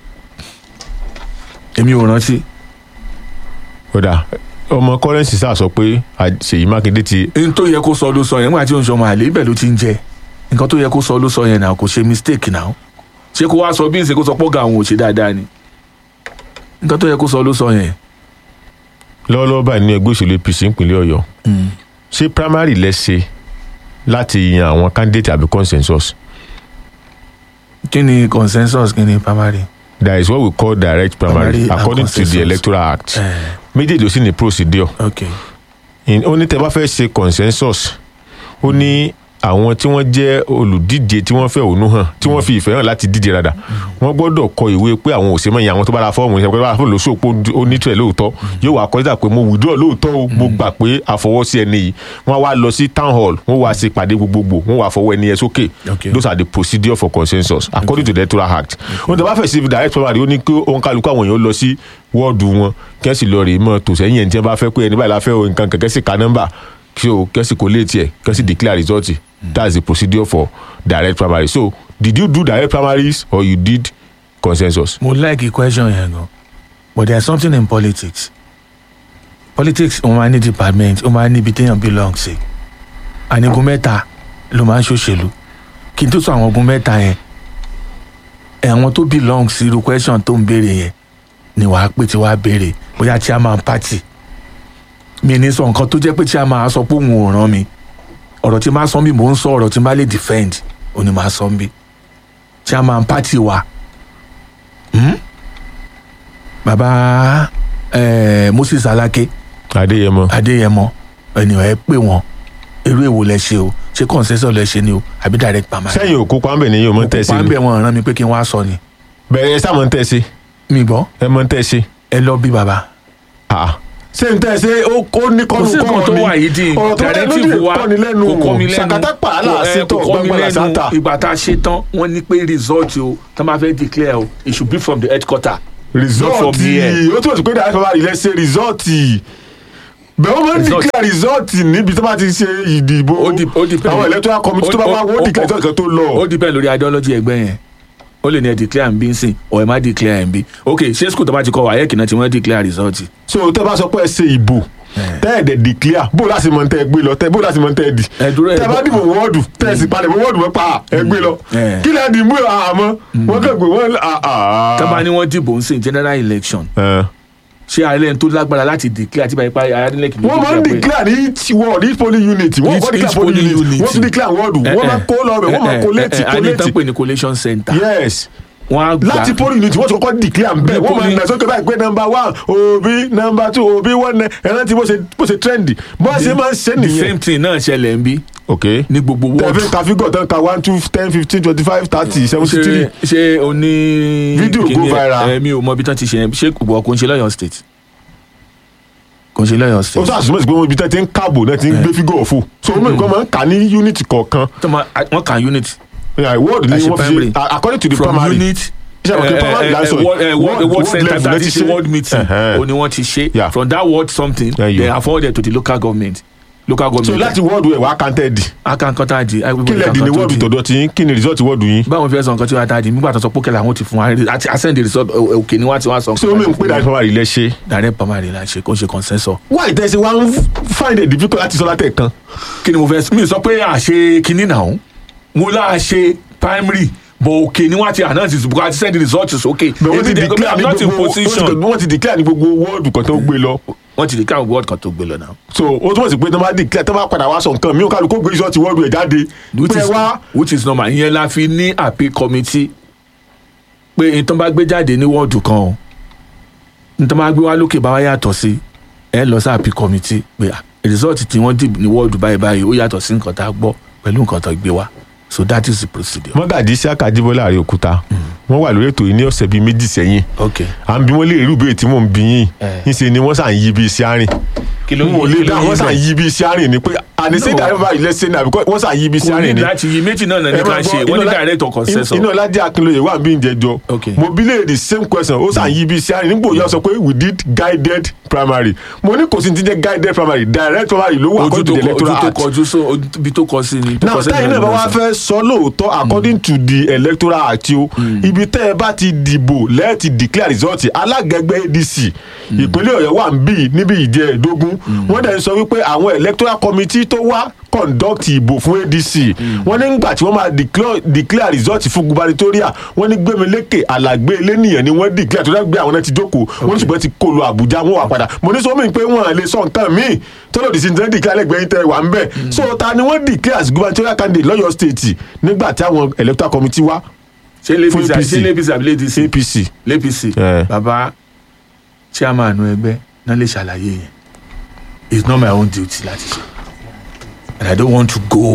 èmi ò rántí
kódà ọmọ kọ́rẹ́nsì sáà sọ pé à- Ṣèyí Mákindé ti
n tó yẹ kó sọ ló sọ yẹn nígbà tí òun sọmọ àlè ibẹ̀ ló ti ń jẹ nǹkan tó yẹ kó sọ ló sọ yẹn náà kò ṣe mistake náà ṣé kó wá sọ bí n ṣe kó sọ pọ́gà àwọn ò ṣe dáadáa ni nǹkan tó yẹ kó sọ ló sọ yẹn.
lọ́wọ́lọ́wọ́ báyìí ní ẹgbẹ́ òṣèlú APC ìpínlẹ̀ Ọ̀yọ́ ṣé primary lẹ ṣe láti yan àwọn candidate àbí consensus
kí ni consensus kí ni primary.
that is what we call direct primary,
Primary and
according to the
consensus.
electoral act
Eh,
méjèèjì ló sì ní procedure
ok
In- ó ní tẹ́ bá fẹ́ ṣe consensus ó ní àwọn tí wọ́n jẹ́ olùdíje tí wọ́n fẹ́ ònú hàn tí wọ́n fi ìfẹ́ hàn láti díje rádà wọ́n gbọ́dọ̀ kọ ìwé pé àwọn òsèmọ̀ yẹn àwọn tó bá ra fọ́ọ̀mù yẹn pé bá ra fọ́ọ̀mù lóṣù pé ó ní tẹ̀ lóòótọ́ yóò wá kọjá pé mo withdraw lóòótọ́ o mo gbà pé àfọwọ́sí ẹni yìí wọ́n wá lọ sí town hall wọ́n wá ṣe ìpàdé gbogbogbò wọ́n wá fọwọ́ ẹni yẹn sókè
Okay.
those are the procedure for consensus according to the electoral act wọ́n tẹ́ bá fẹ́ sí direct primary ó ní kí òǹkàlùkù àwọn èèyàn lọ sí wọ́ọ̀dù wọn kẹ́sì lọ rèé mọ́ tòsẹ́yìn ẹ̀ ní tí wọ́n bá fẹ́ pé ẹni báyìí la fẹ́ o nǹkan kẹ̀kẹ́ sì ka nọ́mbà kí o kẹ́sì kò léètì ẹ̀ kẹ́sì declare result that's the procedure for direct primary so did you do direct primaries or you did consensus.
mo like question yẹn gan but there is something in politics politics ó máa ní department ó máa ní ibi téèyàn belong sí ànígun mẹ́ta ló máa ń ṣòṣèlú kí n tó sọ àwọn ogun mẹ́ta yẹn ẹ̀ àwọn tó belong sí irú question tó ń béèrè yẹn ni wàá pè tí wàá béèrè bóyá chairman party mi ní sọ nǹkan tó jẹ́ pé chairman á sọ pé òun ò ràn mí ọ̀rọ̀ tí máa sọ bí mò ń sọ ọ̀rọ̀ tí máa lè defend òun ni máa sọ bí chairman party wa hmm? baba eh, Moses Alake
adéyẹmọ
Adéyẹmọ ènìyàn ẹ pè wọn eré èwo lẹ ṣe o ṣé consensus lẹ ṣe ni o àbí direct primary.
sẹ́yìn òkú pàmbẹ̀ ni yóò mọ̀ tẹ́ sí
òkú
ni
pàmbẹ wọn rán mi pé kí n wá sọ ni
bẹ̀rẹ̀ ẹ sáà mọ̀ tẹ́ sí
mi gbọ́
ẹ mọ̀ tẹ́ sí.
ẹ lọ bí baba.
Ah. ṣé n tẹ́ ṣe ó ó ní
kò
kọ́nu
sí nǹkan tó wà yìí dín
ọ̀rọ̀ tó lẹ́nu
directive
lè
wa
kọ́ni lẹ́nu
kò kọ́ mi lẹ́nu
sàkátà pààlà
Kò, eh,
ṣètò
kò kọ́ mi
gbàgbà
lẹ́nu
sátà.
ìgbà tá a ṣe tán wọ́n ní pé result o tó máa fẹ́ declare o it should be from the headquarter. not from
rìsọ́ọ̀tì
here.
ó túmọ̀ sí pé direct primary lẹ ṣe rìsọ́ọ̀tì bẹ́ẹ̀ wọ́n máa ń
Result.
declare rìsọ́ọ̀tì níbi tó bá ti ṣe ìdìbò
Ó di- ó depend.
àwọn electoral committee tó bá
Ó-
wá
ó-
wọ́n
ó-
declare result kan tó lọ.
ó depend lórí ideology ẹgbẹ́ yẹn ó lè ní ẹ declare n bí n sìn or ẹ má declare n bí ok ṣé school tó bá ti kọ wáyé kìnnà tí wọ́n declare result.
so tẹ́ bá sọ pé ẹ ṣe ìbò tẹ́ ẹ̀ dẹ̀ declare bó láti mọ̀ tẹ́ ẹ gbé lọ tẹ́ bó láti mọ̀ tẹ́ ẹ dì
Ẹ dúró ẹ
tẹ́ bá
bọ́-
dìbò wọ́ọ̀dù tẹ́ ẹ sì palẹ̀ mọ́ wọ́ọ̀dù wọn pa ẹ gbé lọ
Eh.
kí lẹ́ẹ̀ dì mú àmọ́ wọ́n kàn gbé wọ́n àà.
tábà ni wọ́n dìbò ń sìn general election
Eh.
ṣé ààrẹ tó lágbára láti declare àti báyìí pa ayádínlẹ̀kì
wọ́n máa ń declare ní each ward each polling unit wọ́n
Each-
kọ́ declare
each
polling
polling
unit
unit.
wọ́n tún declare ward wọ́n máa kó lọ bẹ̀ wọ́n máa collate
àní tán
collate
pè ní collation center
yes
wọ́n á gbà
láti polling unit wọ́n tún kọ́ declare bẹ́ẹ̀
Ní
wọ́n máa
polling-
nà sókè báyìí pé number one òbí number two òbí one nine ẹ̀rọ tí bó ṣe bó ṣe trendy bó ṣe máa ń ṣe
the
nìyẹn.
same thing náà ṣẹlẹ̀ ń bí
ok
ní gbogbo ward
tẹ̀fín tàfígọ̀ tán ka one two ten fifteen twenty five thirty seventy
ṣé
three
ṣé o ní.
Fídíò go
kíní ẹ-
viral.
ẹ, mi ò mọ ibi tán ti ṣe yẹn ṣé kò bọ̀ kò ń ṣe lọ́yọ̀ state kò ń ṣe lọ́yọ̀
ó
state.
sọ àṣùmọ̀ sí pé wọ́n ibi tẹ́ ti ń káàbò náà ti ń gbé fígọ̀ ọ̀fọ̀ so wọ́n mọ̀ nǹkan máa ń kà ní unit kọ̀ọ̀kan
tó ma wọ́n kàn unit
Yeah, ward ni
Àṣẹ
wọ́n fi
primary.
ṣe according to the
from
primary
unit
Ṣé àwọn kí primary là ń sọ yìí?
ward eh, ward
Ward-
ward
ward
center
level lẹ
tàbí
ti
ṣe
ṣe.
ward meeting
Ẹ̀hẹ́n.
o ni wọ́n ti ṣe
Yeah.
from that ward something
Yeah, you-
they are forwarded to the local government local
so
government
láti ward ẹ̀ wá counted
akankanta di
kí lẹ̀ dì ní ward tọ̀dọ̀ tí yín kí ni result ward yín
báwọn fẹ́ sọ nǹkan tí wọ́n ta di nígbà tó sọ pókè làwọn ti fún wa àti ascend the result ò- òkè ni wọ́n ti wá sọ
ṣé o mi ń pè dájú primary lẹ ṣe
direct primary la ṣe kó ṣe consensus
why ìtẹ̀sí wa ń find it difficult láti sọ látẹ̀ kan
kí ni mo fẹ́ mi sọ pé àṣe kinní náà mo lá ṣe primary but òkè ni wọ́n ti announce it because àti send the result sókè
bẹ̀ wọ́n ti
Èmi dẹ̀-
declare
I'm
ní
not in
gbogbo
position
wọ́n ti declare ní gbogbo ward kan tó gbé lọ
wọ́n ti declare word kan tó gbé lọ náà.
so ó túmọ̀ sí pé tó bá declare tó bá padà wá sọ nǹkan mi ò kálukú gbé result ward ẹ̀ jáde
which
pé
is
wá
which is normal ìyẹn la fi ní àpè committee pé ìtàn bá gbé jáde ní wọ́ọ̀dù kan o ìtàn bá gbé wá lókè bá wá yàtọ̀ sí ẹ lọ sí àpè committee pé ah, result tí wọ́n dì ní wọ́ọ̀dù báyìí báyìí ó yàtọ̀ sí nǹkan tá a gbọ́ pẹ̀lú nǹkan tó gbé wá so that is the procedure.
mọ́gàdí Isiaka Ajíbọ́lá Àrèòkúta wọ́n wà lórí ètò yìí ní ọ̀sẹ̀ bíi méjì sẹ́yìn
ok
à ń bí wọ́n lè rí ìbéèrè tí mò ń bí yín
Eh.
níṣẹ́ ni wọ́n sàn yí bí iṣẹ́ àárín
kí ló
n ò lè dá wọ́n sàn yí bí iṣẹ́ àárín ni pé àníṣe
No.
ìdájọ́ báyìí lẹ́sẹ̀ ní àbíkọ́ wọ́n sàn yí bí iṣẹ́
kò
àárín
ní
ni.
láti yí méjì náà ní
Ẹ
ká
máa
ṣe
gbọ́,
wọ́n ní
Inola-
direct or consensus.
iná Ládé Akínlóye wà bí ìjẹjọ
Okay.
mo bí lè the same question ó sàn yí bí iṣẹ́ àárín nígbò yẹn sọ pé we did guided primary mo ní kò sí ti jẹ́ guided primary direct primary ló wà
ojú
according
tó
to the
kọ- ojú
electoral
tó
act
kọjú so ojú- ibi tó kọ sí ni. tó
now
kọ sí
táyì
ni
náà bá wá
lọ́sàn.
fẹ́ sọ lóòótọ́ according to the electoral act o ibi tẹ́ ẹ bá ti dìbò lẹ́ẹ̀tì declare result alágẹgbẹ́ adc ìpínlẹ̀ ọ̀yọ́ wà ń bì níbi ìjẹ́ ẹ̀dógún wọ́n dẹ̀ ń sọ wípé àwọn electoral committee tó wá conduct ìbò fún adc wọ́n ní nígbà tí wọ́n máa declare- declare result fún gubernatorial wọ́n ní gbẹ̀mílẹ́kẹ̀ alàgbé elénìyàn ni wọ́n declare tó dẹ́gbẹ́ àwọn náà ti jókòó wọ́n ní ṣùgbọ́n ti kó lọ àbújá wọ́n wà padà mo ní sọ mí pé wọ́n lè sọ nǹkan míì tó lòdì sí ní declare lẹ́gbẹ̀ẹ́ tẹ wà ń bẹ̀ so ta ni wọ́n declare as gubernatorial candidate lọ́yọ̀ state nígbà tí àwọn electoral committee wá
ṣé
fún
lẹ́pìsì
APC.
ṣé lẹ́pìsì àbí lẹ́dìsì
apc
lẹ́pìsì
Eh.
bàbá chairman ẹgbẹ́ náà lè ṣàlàyé yẹn it's not my own duty láti ṣe and i don't want to go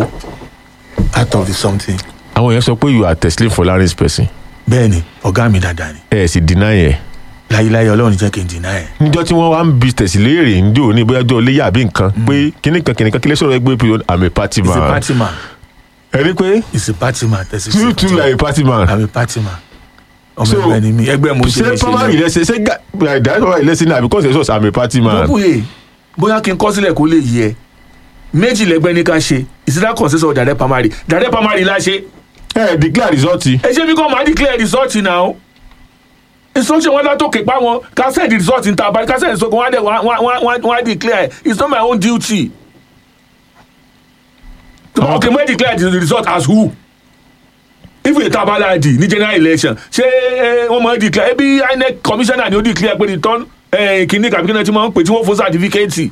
out of the something.
àwọn èèyàn sọ pé you are teslim for larry's person
bẹ́ẹ̀ ni ọ̀gá mi dáadáa ni
ẹ sì deny ẹ
láyéláyé ọlọ́run jẹ́ kí n deny ẹ̀.
níjọ́ tí wọ́n wá ń bi tẹ̀sí léèrè ń dò ní bóyá ọjọ́ léyà àbí nǹkan pé kíní kan kíní kan kílẹ̀ sọ̀rọ̀ ẹgbẹ́ pé i'm a party
he's a
man
party man
ẹ rí pé
he's a party man tẹ̀sí
you too like a party man
i'm a party man ọmọ
So,
ẹgbẹ́ ni mi ẹgbẹ́ mo ṣe
ṣé
lè ṣe
primary lẹ́sẹ̀ ṣé direct primary lẹ́sẹ̀ ní àbí consensus i'm a party man
bóbúyè bóyá kí n kọ́ sílẹ̀ kó lè yẹ méjì lẹ́gbẹ́ ní ká ṣe ìsìlá consensus direct primary direct primary la ṣe
ẹ declare result
ẹ ṣe bí kò máa declare result now instruction wọn látòkè pa wọn ká send the result níta abali ká send the result wọn á dẹ wọn á- wọn á- wọn á declare it's not my own duty okay mo declare the result as who if ètò abaladi ní general election ṣé eh, wọ́n máa declare ebi inec commissioner ni ó declare pé return eh, kìíní kàbí kìíní tí wọ́n ń pè tí wọ́n fún certificate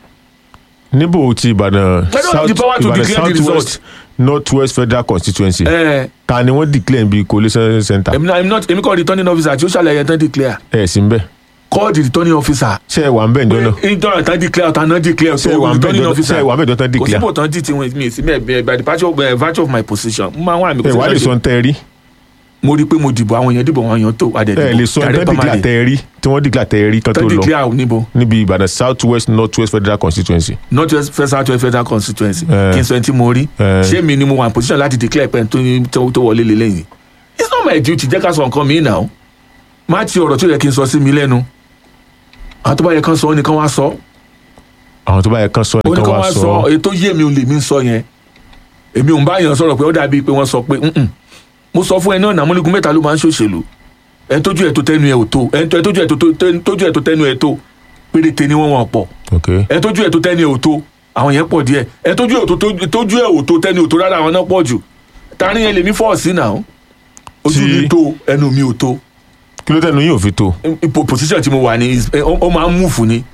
níbo ti ìbàdàn
don't have the power to declare the
south
result.
west north west federal constituency
Eh,
ta ni wọ́n declare bí collation center
èmi náà- èmi not èmi kọ́ returning officer tí ó ṣàlàyé tán declare
ẹ sì ń bẹ̀
call the returning officer
ṣé ẹ wà ń bẹ̀ ǹjọ́ náà
ìjọba tán declare ọ̀tá náà declare
ṣé ẹ wà ń bẹ̀ ǹjọ́ ṣé ẹ wà ń bẹ̀ ǹjọ́ tán
kò
declare
síbò tán dì tí wọn mi sí mẹ by the virtue of, uh, virtue of my position mo máa ń wà mí
ẹ wà lè sọ ń tẹ́ ẹ rí
mo rí i pé mo dìbò àwọn èèyàn dìbò àwọn èèyàn tó adẹ
ẹ lè sọ ń tẹ́ declare tẹ́ ẹ rí tí wọ́n declare tẹ́ ẹ rí kan tó
tán
lọ
declare níbo
níbi ìbàdàn south west north west federal constituency
north west first south west federal constituency
Eh.
kí n sọ ẹni tí mo rí
Eh.
ṣé mi ni mo wà ní position láti declare pé tó tó- tó wọlé lélẹ́yìn it's not my duty jẹ́ ká sọ nǹkan mi náà má ti ọ̀rọ̀ tó yẹ kí n sọ sí mi lẹ́nu àwọn tó bá yẹ kán sọ ó ní kán wá sọ
àwọn tó bá yẹ kán sọ
ó ní
nìkan
kán
wá
wá
sọ
sọ èyí tó yé mi ò lè mí sọ yẹn èmi ò ń bá yàn sọ̀rọ̀ pé ó dàbí pé wọ́n sọ pé "Mm-mm." mo sọ fún ẹ náà nàmúlẹ́gùn mẹ́ta ló máa ń ṣòṣèlú ẹ tójú ẹ tó tẹnu ẹ ò tó ẹ tójú ẹ tó tó- tójú ẹ tó tẹnu ẹ tó péréte ni wọ́n wọ́n pọ̀
ok
ẹ tójú ẹ tó tẹnu ẹ ò tó àwọn yẹn pọ̀ díẹ̀ ẹ tójú ẹ tó tójú ẹ ò tó tẹnu ẹ ò tó rárá àwọn náà pọ̀ jù tani yẹn lèmi fọ́ sí náà ojú
Tí-
mi tó ẹnu mi ò tó
kí ló tẹnu yín ò fi tó
ipò position tí mo wà ní is- ẹ, ó ó máa ń múfù ni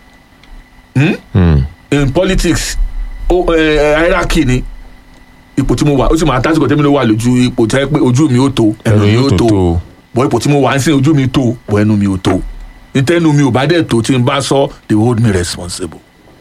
Hmm.
in politics ó ẹ hierarchy ni ipò tí mo wà ó sì máa tásìkò tẹ́mi ló wà lójú ipò tẹ́ pé ojú mi ó tó ẹnu mi ó tó bọ́ ipò tí mo wà ń sìn ojú mi tó bọ́ ẹnu mi ó tó nítẹ́nu mi ò bá dẹ̀ tó tí n bá sọ they hold me responsible.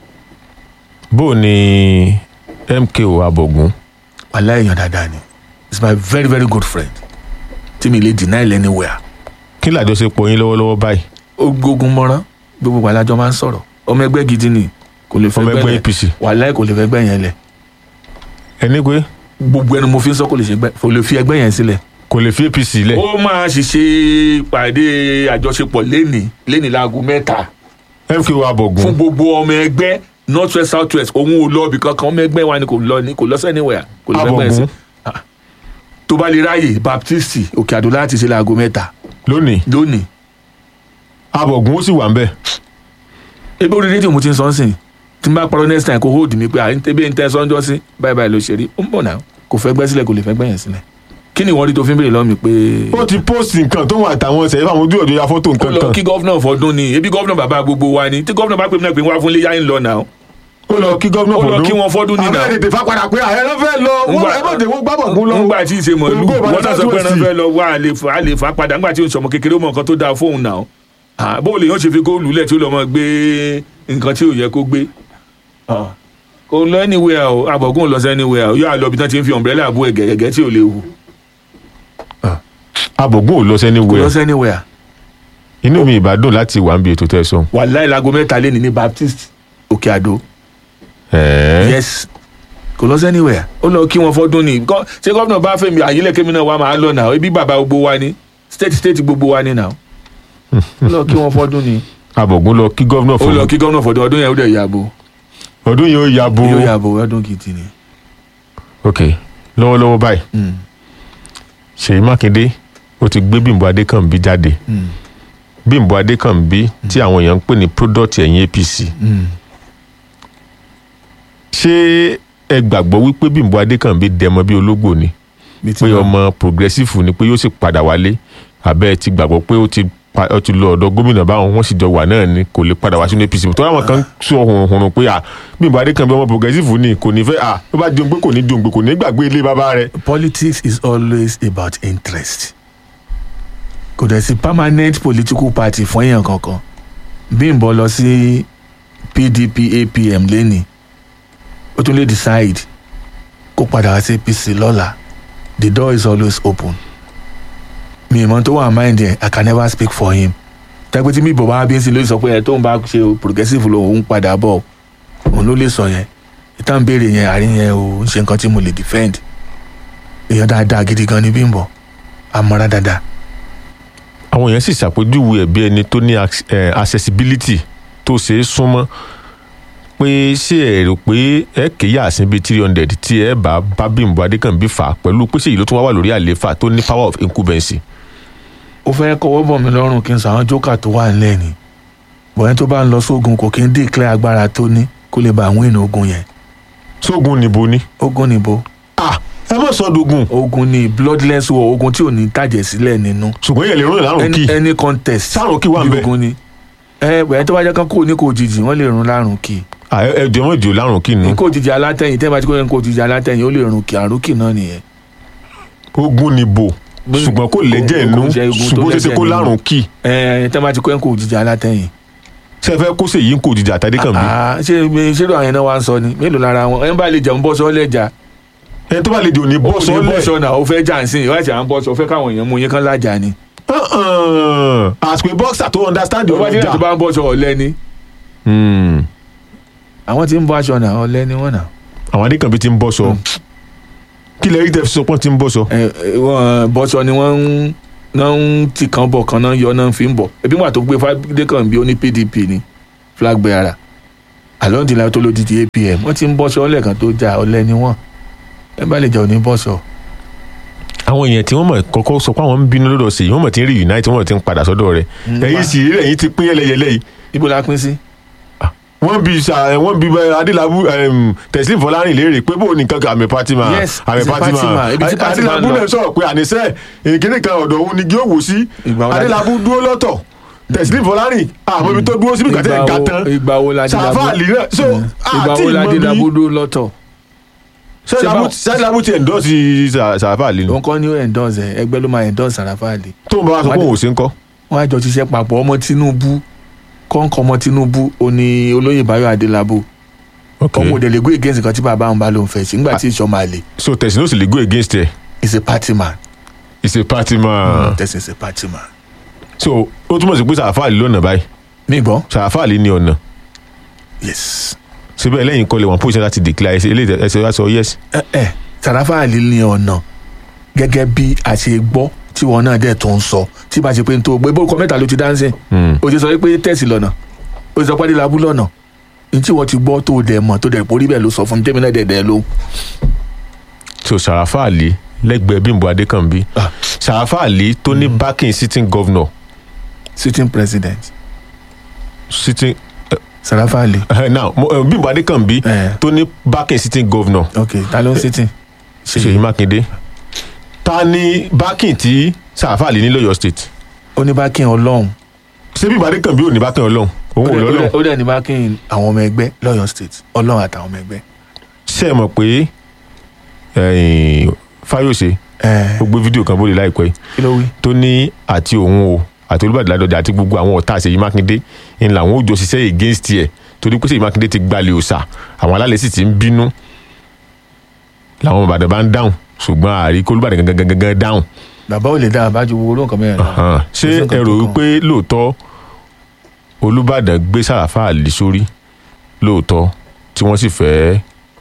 bó o ní mko abogun
aláìyàn dáadáa ni he is my very very good friend tí mi lè deny anywhere.
kí làjọṣepọ̀ yín lọ́wọ́lọ́wọ́ báyìí
ó gbógun mọ́rán gbogbo alájọ máa ń sọ̀rọ̀ ọmọ ẹgbẹ́ gidi ni kò lè fẹ́
Ọmọ ẹgbẹ́
gbẹ́
APC.
wàhálà kò lè fẹ́ gbẹ́ yẹn lẹ̀
ẹni pé
gbogbo ẹnu mo fi ń sọ kò lè ṣe gbẹ kò lè fi ẹgbẹ́ yẹn sílẹ̀
kò lè fi apc lẹ̀
ó máa ṣiṣẹ́ pàdé àjọṣepọ̀ lẹ́nìí lẹ́nìí láago mẹ́ta
mko
fún
abọ̀gùn
gbogbo ọmọ ẹgbẹ́ north west south west òun ò lọ ibì kankan ọmọ ẹgbẹ́ wa ni kò lọ ní kò lọ sẹ́niwẹ̀ẹ́ kò lè fẹ́ gbẹ́
abọ̀gùn
sí tó bá lè ráàyè baptist òkè àdó láti ṣe láago mẹ́ta
lónìí
lónìí
abọ̀gùn ó sì wà ń bẹ̀
ebi orí rédíò mo ti ń sọ ń sìn tí n bá parọ́ next time kò hold mi pé à ń tẹ́bí ń tẹ́ sọ́njọ́ sí báyìí báyìí ló ṣe rí ó ń bọ̀ náà kò fẹ́ gbẹ́ sílẹ̀ kò lè fẹ́ gbẹ́ yẹn sílẹ̀ kí ni ìwọ́n rí tó fi ń béèrè lọ́wọ́ mi pé
ó ti post nǹkan tó wà táwọn ṣẹ̀yìn fáwọn ojú ọ̀dọ́ ya fọ́tò
kó
nǹkan
lọ
kan
kí gọ́fúnà fọdún ni ebi gọ́fúnà bàbá gbogbo wa ni tí gọ́fúnà bá pè mí náà pé wá fún léyà ń lọ náà
ó lọ kí gómìnà
ó
fọdún
lọ kí wọn fọdún ní náà
àwọn èdè fapádà pé ààrẹ ló fẹ́ lọ wọ́n
Ngbà-
ẹ má dé wọ́n gbábọ̀gùn lọ
ńgbà tí ì ṣe mọ̀lú
Olùgbé Ìbàdàn
wọ́n náà sọ pé
South
ẹran
West.
fẹ́ lọ wá àlè fà- àlè fà padà ńgbà tí ò ń sọmọ kékeré ó mọ nǹkan tó dáa fóun náà Ah, bó lè yàn ṣe fi góòlù lẹ̀ tí ó lọ mọ gbé nǹkan tí ò yẹ kó gbé Ah, kò lọ anywhere o àbọ̀gùn ò lọ sí anywhere o yóò àlọ́ bí tán ti ń fi umbrella bú ẹ̀gẹ̀gẹ̀ tí ò lè wù
abọ̀gùn ò lọ sẹ́ni
kò lọ
wẹ̀
sí anywhere
inú mi ìbádùn láti wà ń bi ètò tẹ̀sán
wàláì láago mẹ́ta lé ní ní baptist òkè àdó
ẹ̀ẹ́
yes kò lọ sí anywhere ó lọ kí wọn fọdún ni Gọ́- ṣé gómìnà bá fẹ́mi àyílẹ̀kẹ́mi náà wà máa lọ náà ebi bàbá gbogbo wa ni state state gbogbo wa ni náà ó lọ kí wọn fọdún ni
abọ̀gùn lọ kí gómìnà
ó lọ
fọdún
kí gómìnà fọdún ọdún yẹn ó dẹ̀ yàbò
ọdún yìí ó ya bo
yóò yàbò ọdún gidi ni.
ok lọ́wọ́lọ́wọ́ báyìí
Mm,
Ṣèyí Mákindé ó ti gbé Bímbọ́ Adékànbí jáde
mm,
Bímbọ́ Adékànbí tí àwọn èèyàn ń pè ní product ẹ̀yìn APC
mm.
ṣé ẹ gbàgbọ́ wípé Bímbọ́ Adékànbí dẹmọ bí ológbò ni
Bí ti
pé
wà.
ọmọ progressive ni pé yóò sì padà wálé àbẹ́ ẹ ti gbàgbọ́ pé ó ti pa- ó ti lọ ọ̀dọ̀ gómìnà báwọn wọ́n sì jọ wà náà ni kò lè padà wá sínú APC tó àwọn kan sọ hùrùn pé à Bímbọ́ Adékànbí ọmọ progressive ni kò ní fẹ́ à tó bá dùn pé kò ní dùn pé kò ní gbàgbé ilé bàbá rẹ̀
politics is always about interest kò dẹ̀ sí permanent political party fún èèyàn kankan Bímbọ́ lọ sí PDP APM lẹ́nìí ó tún lè decide kó padà wá sí APC lọ́la the door is always open mi ìmọ̀ tó wà mind yẹn I can never speak for him tẹ́gbẹ́ tí mi bọ̀ bá bí ń sin ló sọ pé ẹ̀ tóun bá ṣe progressive lòun padà bọ̀ òun ló lè sọ yẹn ìtàn béèrè yẹn àárín yẹn ò ń ṣe nǹkan tí mo lè defend èèyàn dáadáa gidi gan ni Bímbọ́ amọ̀ra dáadáa
àwọn èèyàn sì ṣàpèjúwe ẹ̀ bí ẹni tó ní ac- eh, accessibility tó ṣeé súnmọ́ pé ṣé ẹ rò pé ẹ kéyà àsìn bíi three hundred tí ẹ bá bá Bímbọ́ Adékànbí fà á pẹ̀lú pé ṣèyí ló tún wá wà lórí àlééfà tó ní power of incumbency.
ó fẹ́ kọ́wọ́ bọ̀ mí lọ́rùn kí n sọ àwọn jókà tó wà nílẹ̀ ni bọ̀yẹn tó bá ń lọ sógun kò kí ń declare agbára tó ní kó lè bá àwọn èèyàn ogun yẹn
sógun níbo ni.
ogun níbo
ah ẹ mọ̀ sọ́dọ̀gùn
ogun ni bloodless war ogun tí ò ní tàjẹ̀ sílẹ̀ nínú
ṣùgbọ́n yẹn lè rún ìlànà kí
any, any contest
Sárùn kí wà ń
bí
bẹ̀?
ogun ni ẹ bẹ̀rẹ̀ tó bá jẹ́ kán kó ní kò jìjì wọ́n lè rún lárùn kì
ẹ jẹ́ mọ́ ìdí lárùn kí
ní
nu
kò jìjì alátẹ̀yìn tẹ́ bá ti kó yẹn kò jìjì alátẹ̀yìn ó lè rún kì àrùn kì náà nìyẹn
ogun níbo ṣùgbọ́n kò lẹ́jẹ̀ inú
Kò jẹ́ ogun tó
ṣùgbọ́n ó ṣeé ṣe
lẹ́jẹ̀
kó
nínú.
lárùn kí
ẹ tẹ́ bá ti kó yẹn kò jìjì alátẹ̀yìn
ṣe fẹ́ kó ṣèyí ń kó òjijì àtàdékànbí
Ah, ṣé ṣé ló àwọn yẹn náà wá ń sọ ni mélòó lára wọn ẹ ń bá lè jẹun bọ́ sọ́ọ́lẹ̀ jà
ẹni tó bá lè di òní bọ́
ó ní
sọ́lẹ̀
bọ́ṣọ náà ó fẹ́ jà ń sìn ìwádìí à ń bọ́ṣọ ó fẹ́ káwọn èèyàn mú yín kán lájà ni.
àsìkò boxer tó understand
tó bá
ọ̀rọ̀
jẹ́
ìjà.
tó bá ń bọ́ṣọ ọ̀lẹ́ ni
Hmm.
àwọn tí ń bọ́ aṣọ náà ọ̀lẹ́ ni wọ́n náà.
àwọn adékànbí ti ń bọ́ sọ kí lè rí tẹ fi sọ pọ́n ti ń bọ́ sọ.
ẹ ẹ, wọ́n bọ́ṣọ ni wọ́n ń náà ń tì kan bọ̀ kan náà yọ náà fi ń bọ̀ ebi wà tó gbé Fádékànbí ó ní PDP ni flag bearer along the line tó ló di ti APM wọ́n ti ń bọ́ṣọ ọ̀lẹ́ kan tó jà ọ̀lẹ́ ni wọ́n ẹ bá lè jà òní bọ́ṣọ.
àwọn èèyàn tí wọ́n mọ̀ kọ́kọ́ sọ pé àwọn ń bínú lọ́dọ̀ sí i wọ́n mọ̀ tí ń reunite wọ́n mọ̀ tí ń padà sọ́dọ̀ rẹ̀ ẹ̀yìn sì rí ẹ̀yìn ti pín yẹlẹyẹlẹ yìí
ibo la pín sí.
wọ́n bí sa wọ́n bí bá adélábù em, Teslim Fọlárìn léèrè pé bó nìkan kan àmì Fatima
Yes,
àmì
it's a
Fatima
Fatima. Ibi tí Fatima
adélábù
ń lọ.
náà sọ̀rọ̀ pé àníṣe ìkíní kan ọ̀dọ̀ òun ni kí ó wò sí
Ìgbà wo la-
adélábù dúró lọ́tọ̀ Teslim Fọlárìn àmọ́ ibi tó dúró síbi kàtẹ́
Ìgbà
ìka
wo-
tán
ìgbà wo la dé
Sàfà
Dàbó-
àlì náà so
ìgbà
àti
wo la dé
ìmọ̀ bí
Dàbódó lọ́tọ̀
sẹ́dílábù ti endorse Sàfà àlì ni
òun kọ́ ni ó endorse ẹ̀ ẹgbẹ́ ló máa endorse Sàràfà Àlì
tó ń bá wa sọ pé òun ò sí ń kọ́
wọ́n á jọ ṣiṣẹ́ papọ̀ ọmọ Tinubu kọ́ńkọ́ ọmọ Tinubu ó ní olóyè Báyọ̀ Adélábù ọmọ òdèlè go against nǹkan tí bàbá àwọn bá lóun fẹ́ ṣe nígbà tí ìṣọ́ máa lè
so Teslim ó sì lè go against ẹ
is a party man
he's a party man
Teslim is a party man.
so ó túmọ̀ sí pé Sàfà àlì lọ́nà báyìí
mi gbọ́
Sàfà àlì ní ọ̀nà
yes
síbẹ̀ lẹ́yìn kọ́lé wọn position láti declare ẹsẹ̀ eléyìí ẹsẹ̀ wá sọ yes
ẹ ẹ Sàràfà Àlì ní ọ̀nà gẹ́gẹ́ bí a ṣe gbọ́ tí wọn náà dẹ̀ tó ń sọ tí bá ṣe pé n tó gbé bórúkọ mẹ́ta ló ti dáńsìn
Hmm.
o ti sọ pé tẹ̀sí lọ́nà o ti sọ pé adélábù lọ́nà ní tí wọ́n ti gbọ́ tó dẹ̀ mọ̀ tó dẹ̀ porí bẹ́ẹ̀ ló sọ fún mi tẹ́mi náà dẹ̀ dẹ̀ ló.
so Sàràfà Àlì lẹ́gbẹ̀ẹ́ Bímbọ́ Adékànbí
Ah.
Sàràfà Àlì tó ní backing sitting governor
sitting president
sitting
Sàràfà Àlì
uh, now mo- uh, Bímbọ́ Adékànbí
Eh.
tó ní backing sitting governor
ok ta ló ń sitting.
Ṣèyí Mákindé ta ni backing tí Sàràfà Àlì ní lọ́yọ̀ state
ó ní bá kí n ọlọ́run
ṣé Bímbọ́ Adékànbí ò ní backing ọlọ́run òun ò
ó
lọ́lọ́run
dẹ̀- ó dẹ̀ ní bá kí n àwọn ọmọ ẹgbẹ́ lọ́yọ̀ state ọlọ́run àtàwọn ọmọ ẹgbẹ́.
ṣe é mọ̀ pé eh, Fáyọ̀ṣe
ẹ
ó gbé fídíò kan bóde láìpẹ́ yìí
kí ló wí.
tó ní àti òun o àti Olúbàdàn Ládọjà àti gbogbo àwọn ọ̀tá Ṣèyí Mákindé ń làwọn ò jọ ṣiṣẹ́ against ẹ̀ torí pé Ṣèyí Mákindé ti gbalẹ̀ òòṣà àwọn alálẹ̀ sì ti ń bínú làwọn ọmọ Ìbàdàn bá ń dáhùn ṣùgbọ́n àrí kó Olúbàdàn gangan gangan dáhùn
bàbá ò lè dá àbájú gbogbo olóhùn kan mẹ́rin náà.
Hàn. ṣé
Kò sí nǹkan
ẹ rò
tó
wípé lóòótọ́ Olúbàdàn gbé Sàràfà Àlì sórí lóòótọ́ tí wọ́n sì fẹ́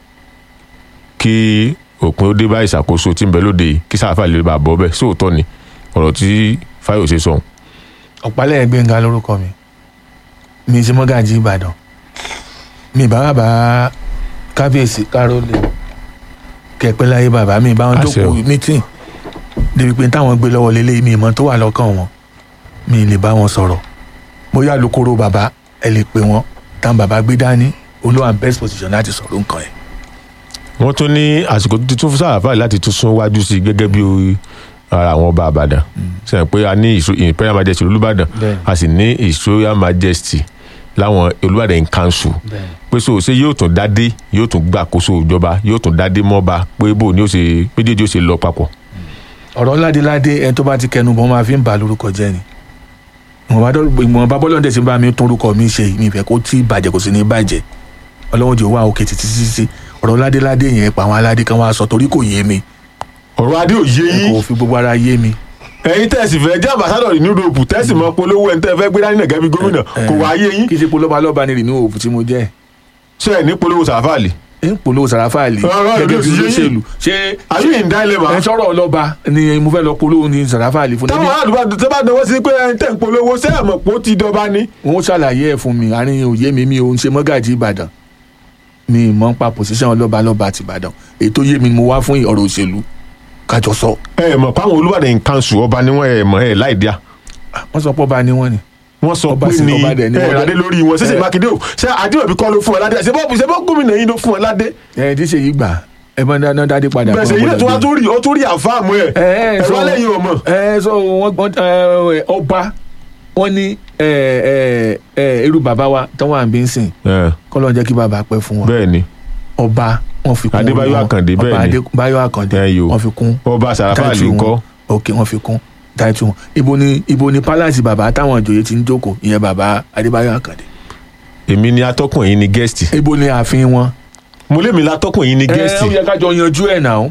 kí òpin ó dé bá ìṣàkóso tí ń bẹ lóde yìí kí Sàràfà Àlì lè bá bọ́ bẹ́ẹ̀ sóòótọ́ ni ọ̀rọ̀ tí Fáyọ̀ṣe sọ
ọ̀pálẹ̀ gbẹ̀ngà lórúkọ mi mi ti mọ́gàjì ìbàdàn mi bá bàbá kábíyèsí kárólé kẹpẹ́ láyé bàbá mi bá wọn
Àṣẹ o.
jókòó mítìn débi pé táwọn gbé lọ́wọ́ lélẹ́ mi ìmọ̀ tó wà lọ́kàn wọn mi lè bá wọn sọ̀rọ̀ bóyá lókòrò bàbá ẹ lè pè wọ́n táwọn bàbá gbé dání olúwa best position láti sọ̀rọ̀ nǹkan ẹ̀.
wọ́n tún ní àsìkò tó ti tún fún Sàràfà Àlì láti tún sún wájú sí i gẹ́gẹ́ bí o- ara àwọn ọba àbàdàn sẹ́yìn pé a ní His- imperial majesty olùbàdàn
Bẹ́ẹ̀ni.
a sì ní his royal majesty láwọn olùbàdàn in council pé so ṣé yóò tún dádé yóò tún gbàkóso ìjọba yóò tún dádé mọ́ba pé bó ni ó ṣe méjèèjì ó ṣe lọ papọ̀.
ọ̀rọ̀ ládéládé ẹni tó bá ti kẹnu bọ́ máa fi ń bà lórúkọ jẹ́ ni ìwọ̀nba bọ́lọ́dẹ̀ tí ń bá mi tún orúkọ mi ṣe mi ìfẹ́ kó tí bàjẹ́ kò sí ní bàjẹ́ ọlọ́run jẹ́ wá òkè títí títí ọ̀rọ̀ ládéládé yẹn pa àwọn aládé kan wá sọ torí kò yé mi
ọ̀rọ̀ adé ò yé
kò
yín
fi gbogbo ara yé mi
ẹ̀yin tẹ̀sí fẹ́ jẹ́ ambassadọ̀ ní Europe tẹ̀sí mọ́ polówó ẹ̀ ń tẹ́ fẹ́ gbé dání nàgẹ́ bí gómìnà kò wá yé yín
kí ṣe polówó lọ́ba ní rìnnú òfin tí mo jẹ́
ṣe ẹ̀ ní polówó Sàràfà Àlì.
ẹ̀ ń polówó Sàràfà Àlì
Ọ̀rọ̀
gẹ́gẹ́
ìlú
bí
ti yé yín.
olóṣèlú ṣé
àyè yìí ń dá ilé
ẹ̀
ma.
ń sọ̀rọ̀ ọlọ́ba ni mo fẹ́ lọ polówó ní Sàràfà Àlì fún
táwọn àdúgbò tó bá dánwó sí pé ẹ̀ ń tẹ̀ ń polówó ṣé ẹ̀ mọ̀ pé ó ti dọba ni.
wọn ṣàlàyé ẹ̀ fún mi àárín òye mi mi ò ń ṣe mọ́gàjì Ìbàdàn mi ì mọ̀ ń pa pòṣíṣàn ọlọ́ba lọ́ba àti Ìbàdàn èyí tó yé mi ni mo wá fún ọ̀rọ̀ òṣèlú kájọ sọ
ẹ mọ̀ páwọn olùbàdàn in council ọba ni wọ́n ẹ̀ mọ̀ ẹ̀ láì díà.
wọ́n sọ pé ọba ni wọ́n ni
wọ́n sọ
Ọba
pé
sì
ní
ọba dẹ̀ ni
ẹ̀
wọ́n
ládé
dẹ̀.
lórí wọn ṣẹ̀ṣẹ̀
Ẹ.
Mákindé o ṣé Adéwọ̀bí kọ́ ló fún ọ ládé ṣe bọ́ ṣe bọ́ gómìnà yín ló fún ọ ládé.
ẹ tí ṣe yìí gbà ẹ bá dáná dáadé padà
bẹ́ẹ̀ ṣe yín náà tó wá tó rí ó tó rí àfáàmù ẹ̀
ẹ ẹ
ẹ̀
sọ
wá lẹ́yìn ọmọ.
ẹ sọ wọn gbọ́n ẹ ọba wọn ní ẹ ẹ ẹ irú bàbá wa tó wà ń bí ń sìn kọ́ ló ń jẹ́ kí bàbá pẹ́ fún wọn
bẹ́ẹ̀ ni
ọba wọn fi kún
Adébáyọ̀
wọn.
Àkàndé, bẹ́ẹ̀
ọba
ni.
Adébáyọ̀ Àkàndé
Ẹ yo.
wọn fi kún
ọba Sàràfà Àlì
táìtù
ńkọ́
wọn. ok wọn fi kún táìtù wọn ibo ni ibo ni palace bàbá táwọn ìjòyè ti ń jókòó ìyẹn bàbá Adébáyọ̀ Àkàndé
èmi ni atọ́kùn yín ni gẹ́ẹ̀sì
ibo ni ààfin wọn.
mo lé mi látọ́kùn yín ni
ẹ
gẹ́ẹ̀sì
ó yẹ ká jọ yanjú ẹ̀ náà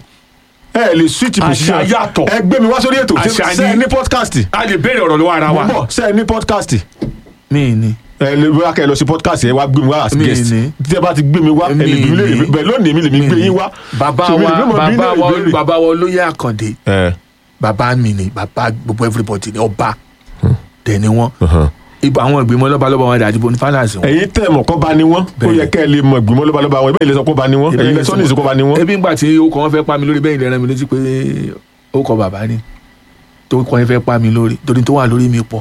ẹ lè switch position
Àṣà yàtọ̀.
ẹ gbé mi wá sórí ètò
Àṣà
ṣe ẹ
ni-
ní podcast
a lè béèrè ọ̀rọ̀ lọ́wọ́ ara
mo
wa.
bọ̀ ṣe ẹ ní podcast
mi ni
ẹ lè bóyá kẹ́ ẹ lọ sí podcast ẹ wá gbé mi wá as
Mi
guest
ní.
tí ẹ bá ti gbé mi wá ẹ lè bí mi lè
Mi ní.
bẹ́ẹ̀ lónìí mi lè mi gbé yín wá
bàbá
So, mi lè
wa
bí mo bí
bàbá
náà
wa
ìbéèrè.
bàbá wa olóyè Àkàndé
ẹ
bàbá mi ni bàbá gbogbo everybody ni ọba tẹ̀ ni wọ́n
ọ̀hán.
ibà àwọn ìgbìmọ̀ lọ́balọ́ba wọn dàdí bọ́ni palace wọn.
ẹ̀yin tẹ́ mọ̀ kọ́ bá ní wọ́n ó
Bẹ́ẹ̀.
yẹ kẹ́ ẹ lè mọ̀ ìgbìmọ̀ lọ́balọ́ba wọn ìbéèrè sọ kọ́ bá ní wọ́n ẹ̀yin lẹ́sọ́ ní ìsìnkú bá ní wọ́n.
ebi ńgbà tí ó kọ́ wọn fẹ́ pa mi lórí bẹ́ẹ̀ ìlera mi létí pé ó kọ bàbá ni tó kọ́ wọn fẹ́ pa mi lórí torí tó wà lórí mi pọ̀.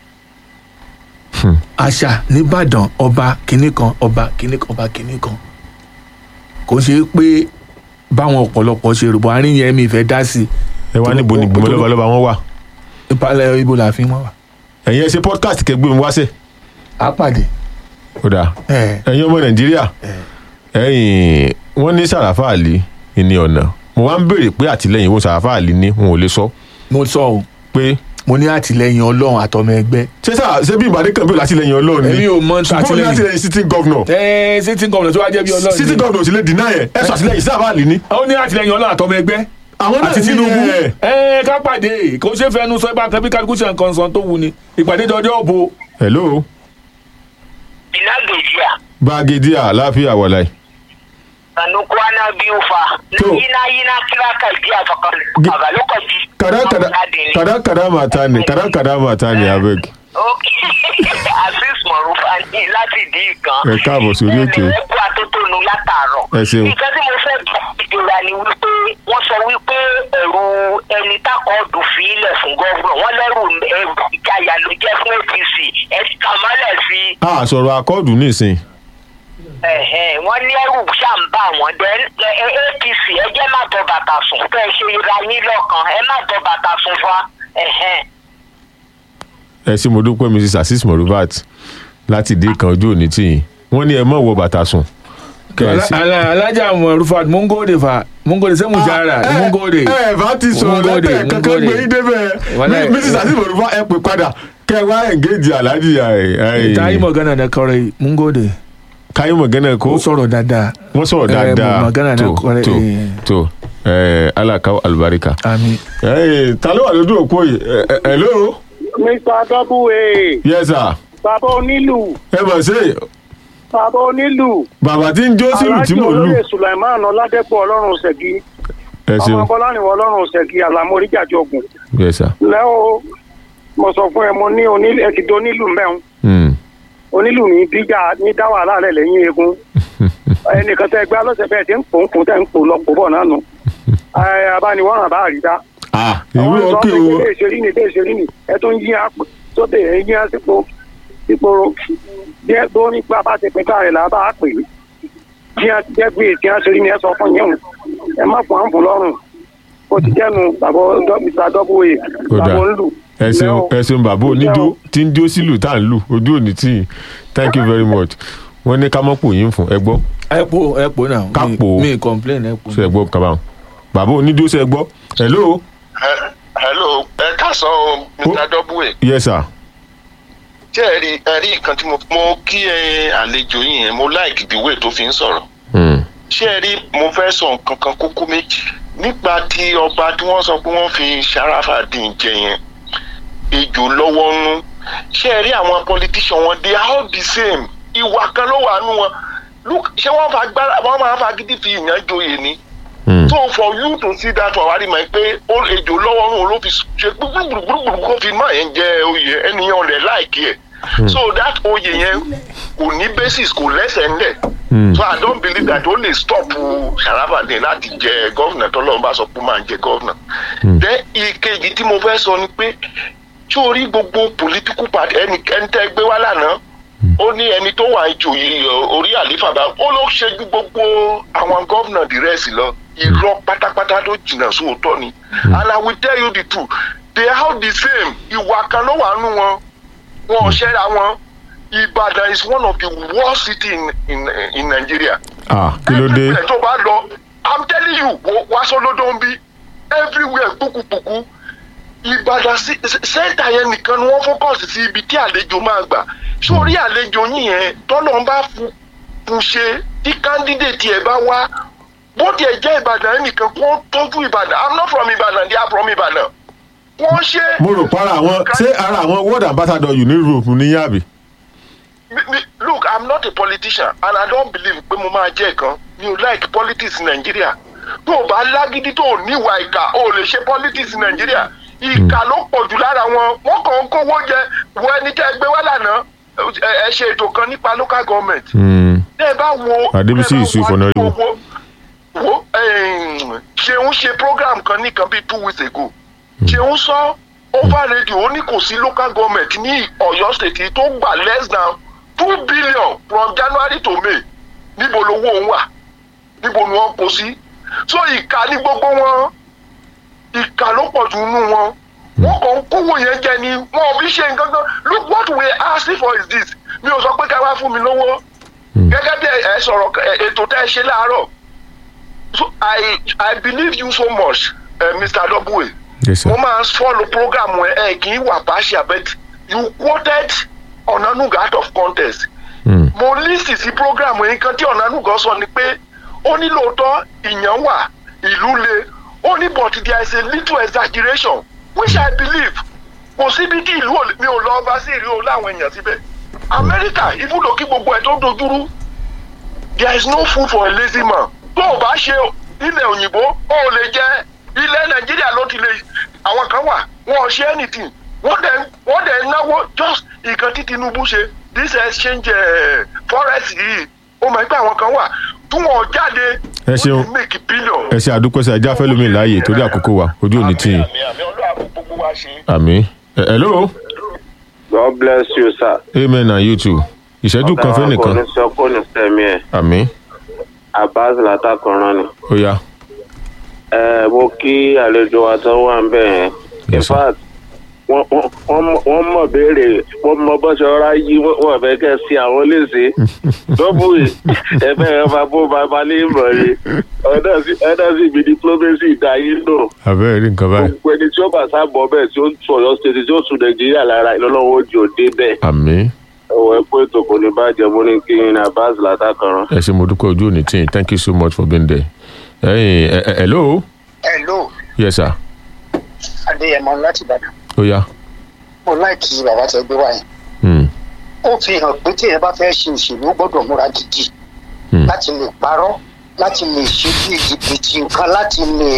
àṣà nìbàdàn ọba kìnnì kan ọba kìnnì kan ọba kìnnì kan kò ṣe é pé báwọn ọ̀pọ̀lọpọ̀ ṣe rògbò àárín yẹn mi ìfẹ́ dá sí
ẹ wá níbo ni ìgbìmọ̀ lọ́balọ́ba wọn wà
i ìpalẹ̀ ibo làfin wọn wà.
ẹ̀yin ẹ ṣe podcast kẹ́ gbé mi wá sẹ́
á pàdé.
ó dáa
ẹ
ẹ̀yin ọmọ nàìjíríà ẹ̀yin wọ́n ní Sàràfà Àlì ní ọ̀nà mo wá ń béèrè pé àtìlẹ́yìn wo Sàràfà Àlì ní wọn ò lè sọ
mo sọ o
pé
mo ní àtìlẹ́yìn Ọlọ́run àtọmọ ẹgbẹ́
ṣé sà ṣé bí ìbàdí kan bí látìlẹ́yìn ọlọ́run ni
èmi ò mọ
ṣùgbọ́n ní
àtìlẹ́yìn
àtìlẹ́yìn sitting governor
ẹ sitting governor tó wá jẹ́ bí Ọlọ́run
sitting
ni.
governor ò sì lè deny ẹ̀ ẹ sọ àtìlẹ́yìn Sàràfà Àlì ní.
ó ní àtìlẹ́yìn Ọlọ́run àtọmọ ẹgbẹ́
àwọn náà
àti
ní
Tinubu
ẹ̀.
ẹ ká pàdé kò ṣe fẹnu sọ ibà kan bí kálukú ṣe nǹkan sàn tó wù ni ìpàdé dọjọ́ òbo
hello
ìnágbèjìà
gbàgede àlàáfíà wàláì
sanukwana biyu fa
To.
na yina yina kira ka jiya fa kan
Gi-
a lokaci
kada kada kada kada mata ne kada kada mata ne abeg
ok azeez marufa ní láti dín nǹkan
Ẹ káàbọ̀ sórí ètò.
ẹ kú atótónu látàárọ̀
Ẹ ṣeun.
nǹkan tí mo fẹ́ gbọ́ ìjọba ni wípé wọ́n sọ wípé ẹ̀rù ẹni tákọ̀ọ́dù fi ilẹ̀ fún gọ́vùnà wọ́n lẹ́rù ẹ̀rù ìjayà ló jẹ́ fún apc ẹ̀ kàmọ́lẹ̀ sí i
a sọ̀rọ̀ akọ́ọ̀dù nísìn
ẹ̀hẹ́n, wọ́n ní ẹrù ṣàǹbà wọn then ẹ- ẹ- apc ẹ jẹ́ má tọ bàtà sùn fẹ́ ṣe ra yín lọ́kàn ẹ má tọ bàtà sùn fa ẹ̀hẹ́n.
ẹ ṣé mo dúpẹ́ mrs asis morubat láti dé kan ojú òní tìyìn wọ́n ní ẹ mọ̀ wọ bàtà sùn. Kẹ́ ẹ sí-
Ala- alájà mọ̀rúfà mun gode fa mun gode sai mu jara
ẹ
mun gode
ẹ bá ti
Mun
sọ̀rọ̀
gode,
lẹ́tẹ̀
mun
kankan
gode.
gbé yín débẹ̀
Wallahi,
mrs asis morubat ẹ pè padà kẹ́ ẹ wá engage alhaji
ta yi magana da kawai mun gode
káyọ̀ mọ̀gánà kó
ko sọ̀rọ̀ dáadáa
wọ́n sọ̀rọ̀
Eh,
dáadáa
magana na
tó
kwarai,
tó
eh.
tó ẹ alakaw alibarika.
ami
ẹ ta ló wà lójú òpó yìí ẹ ẹ hello
mr double
yes sir
bàbá onílù
ẹ mọ̀ sí
bàbá onílù
bàbá tí ń jó sílù tí
alájọ
mò ń lù
olóyè sulaiman ọládẹpọ ọlọ́run ṣẹgi
ẹ
ọmọ
ṣeun
bọláníwọ ọlọ́run ṣẹgi àlàmóríjàjọgùn
yes sir.
lẹ́wọ̀ mo sọ fún ẹ mo ní onílù ẹ ti di onílù mẹ́rin
Hmm.
onílù ní bíjà ní dá wàhálà rẹ lẹ́yìn eegun ẹnìkan tẹ gbé alọ́sẹ̀ bẹ́ẹ̀ tí ń pò ń pò tẹ́ ń pò lọ pò bọ̀ náà nù ẹ abániwọ̀ràn bá àrídá
ah ìwé
àwọn ìsọ
òkè
pé
o
ilé ìṣerí ni ilé ìṣerí ni ẹ tó ń yí àpò sóde ẹ yí àsìkò ìpòrò bí ẹ tó nípa bá ti pín káàrẹ̀ là bá pè é bí ẹ jẹ́ pé tí wọ́n ṣe rí ni ẹ sọ fún yẹn ẹ má fún àǹfù lọ́rùn ó ti jẹ́nu bàbá mr double
Ó
a
dáa.
bàbá ń lù.
ẹ ṣeun ẹ ṣeun bàbá oníjó tí ń jó sílù tá à ń lù ojú òní tí yìí thank you very much wọ́n ní ká mọ́ pò yín fún ẹ gbọ́
ẹ po ẹ po náà
Ká
Mi-
po.
mi complain ẹ po
ṣe ẹ gbọ́ kaba wọn bàbá oníjó ṣe ẹ gbọ́ hello
Ẹ- hello ẹ káàsán o mr double
yes sir
ṣé ẹ rí ẹ rí nǹkan tí mo mo kí ẹ àlejò yìí yẹn mo like the way tó fi ń sọ̀rọ̀
Hmm.
ṣé ẹ rí mo fẹ́ sọ nǹkan kan kókó méjì nípa ti ọba tí wọ́n sọ pé wọ́n fi Sharafadeen jẹ yẹn ejò lọ́wọ́ nú ṣé ẹ rí àwọn politician wọn they are all the same ìwà kan ló wà nú wọn Look, ṣé wọ́n fa gbára wọ́n máa fa gidi fi ìyàn joyè ni
Hmm.
so for you to see that one wàá rí mọ̀ pé ó ejò lọ́wọ́ nù ló fi ṣe gbúgbúrúgbúrú kó fi máa yẹn jẹ oyè ẹnìyàn rẹ̀ láìkí ẹ̀ so that oyè yẹn kò ní basis kò lẹ́sẹ̀ ńlẹ̀
Hmm.
so i don't believe that ó lè stop Sharafadeen láti jẹ gọ́vnà tọ́lọ́run bá sọ pé ó máa jẹ gọ́vnà then ìkejì tí mo fẹ́ sọ ni pé tí o rí gbogbo political party ẹni ẹni tẹ́ gbé wá lánàá ó ní ẹni tó wà ìjòyè orí àléfà bá ó ló ṣe ju gbogbo àwọn gọ́vnà dìrẹ́sì lọ irọ́ pátápátá tó jìnnà sóòótọ́ ni and i will tell you the truth they are all the same ìwà kan ló wà nù wọn wọn ò ṣẹ́ra wọn Ìbàdàn is one of the worst city in in in Nigeria
ah kí ló dé
everywhere tó bá lọ i'm telling you wo- wá sọlọdọ ń bí everywhere pukupuku ìbàdàn sí- sí- sẹ́ńtà yẹn nìkan ni wọ́n fọ́kọ̀sì sí ibi tí àlejò máa gbà sórí àlejò yín yẹn tọ́lọ́ ń bá fún fún ṣe tí candidate ẹ̀ bá wá bó tiẹ̀ jẹ́ ìbàdàn yẹn nìkan kó tọ́jú ìbàdàn i'm not from ìbàdàn they are from ìbàdàn wọ́n ṣe.
mo rò para àwọn ṣé ara àwọn world ambassador uni europe ní yàbí.
Mi- mi- look i'm not a politician and i don't believe pé mo máa jẹ́ kan mi ò like politics in Nigeria tó o bá lágídí tó o níwà ìkà o ò lè ṣe politics in Nigeria ìkà ló pọ̀ jù lára wọn wọ́n kàn ń kówó jẹ wọ ẹni tẹ́ ẹ gbé wá lánàá ẹ ẹ ṣe ètò kan nípa local government
Hmm.
tẹ́ ẹ bá wo
Adébísí
tẹ́ ẹ bá
Yusuf
wo
Honorable.
wo- wo em, ṣeun ṣe program kan nìkan bíi two weeks ago ṣeun sọ over radio ó ní kò sí local government ní Ọ̀yọ́ state yìí tó gbà less than two billion from January to May níbo lowó òun wà níbo ni wọ́n kó sí so ìka ní gbogbo wọn ìka ló pọ̀ jù nínú wọn wọ́n kàn ń kówó yẹn jẹ ni wọn ò fi ṣe nǹkan kan look what we are asking for is this mi ò sọ pé ká wá fún mi lówó gẹ́gẹ́ bí ẹ ẹ sọ̀rọ̀ ẹ- ètò tẹ́ ẹ ṣe láàárọ̀ so I I believe you so much uh, Mr. Double
yes sir.
mo máa ń follow program ẹ ẹ kì í wà partial but you quoted Onanuga out of context
Hmm.
mo lísì sí program yìí kan tí Onanuga sọ ni pé ó ní lóòótọ́ ìyàn wà ìlú le ó ní but there is a little exaggeration which I believe kò síbi tí ìlú ò lè- mi ò lọ ọba sí ìlú láwọn èèyàn síbẹ̀ Amẹ́ríkà ibùdó kí gbogbo ẹ̀ tó dojúrú there is no food for a lazy man tó tó o bá ṣe ilẹ̀ òyìnbó ó lè jẹ́ ilẹ̀ nàìjíríà ló ti lè àwọn kan wà wọn ò ṣe anything wọ́n dẹ̀ wọ́n dẹ̀ náwó just nǹkan tí tinubu ṣe this exchange eh, forest yìí ó mọ̀ pé àwọn kan wà tí wọ́n jáde
Ẹ ṣeun.
wọ́n ti make billion.
ẹ ṣe àdúpẹ́ sí ajá fẹ́lómi láàyè torí àkókò wa ojú òní tì yín
àmì àmì ọlọ́run àbò gbogbo wa ṣe.
àmì ẹ hello
God bless you, sir.
amen and you too ìṣẹ́jú kan fẹ́ nìkan
Ọ̀tàwọn sọ kó ní sẹ́mi ẹ̀.
àmì
Abbas látàkùnrin ni.
ó yá
Ẹ mo kí àlejò wa tó wà ń bẹ̀ yẹn. In
Yes, sir.
fact, wọ́n- wọ́n- wọ́n mọ̀- wọ́n mọ̀ béèrè wọ́n mọ bó ṣe ọ̀rá yí wọ́n wọ́n fẹ́ kẹ́ sí àwọn léṣe. Dọ́bù ẹ̀fẹ́ ẹ̀ máa bó bàbá ní ìmọ̀ ni. Ọ̀dọ́ sí ọ̀dọ́ sí ibi diplomacy dá yín lò.
àbẹ́rẹ́ rí nǹkan báyìí
Gbogbo ẹni tí ó bá sábọ̀ bẹ́ẹ̀ tí ó ń tún Ọ̀yọ́ state tí ó tún Nàìjíríà lára ìlọ́lọ́wọ́ ojú òde bẹ́ẹ̀.
àmì
Ẹ̀wọ̀ ẹ pé ètò kò ní bàjẹ́ mo ní kí n Abbas látàkùnrin.
ẹ ṣe mo dúpẹ́ ojú òní tì yín thank you so much for being there ẹ̀yin ẹ ẹ hello
hello
yes sir
adéyẹmọ láti ìbàdàn
ó yá
mo láìkí bàbá tẹ gbé wáyé
Hmm,
ó fi hàn pé tí ẹ bá fẹ́ ṣe òṣèlú ó gbọ́dọ̀ múra gidi
hmm.
láti lè parọ́ láti lè ṣe bí jìbìtì nǹkan láti lè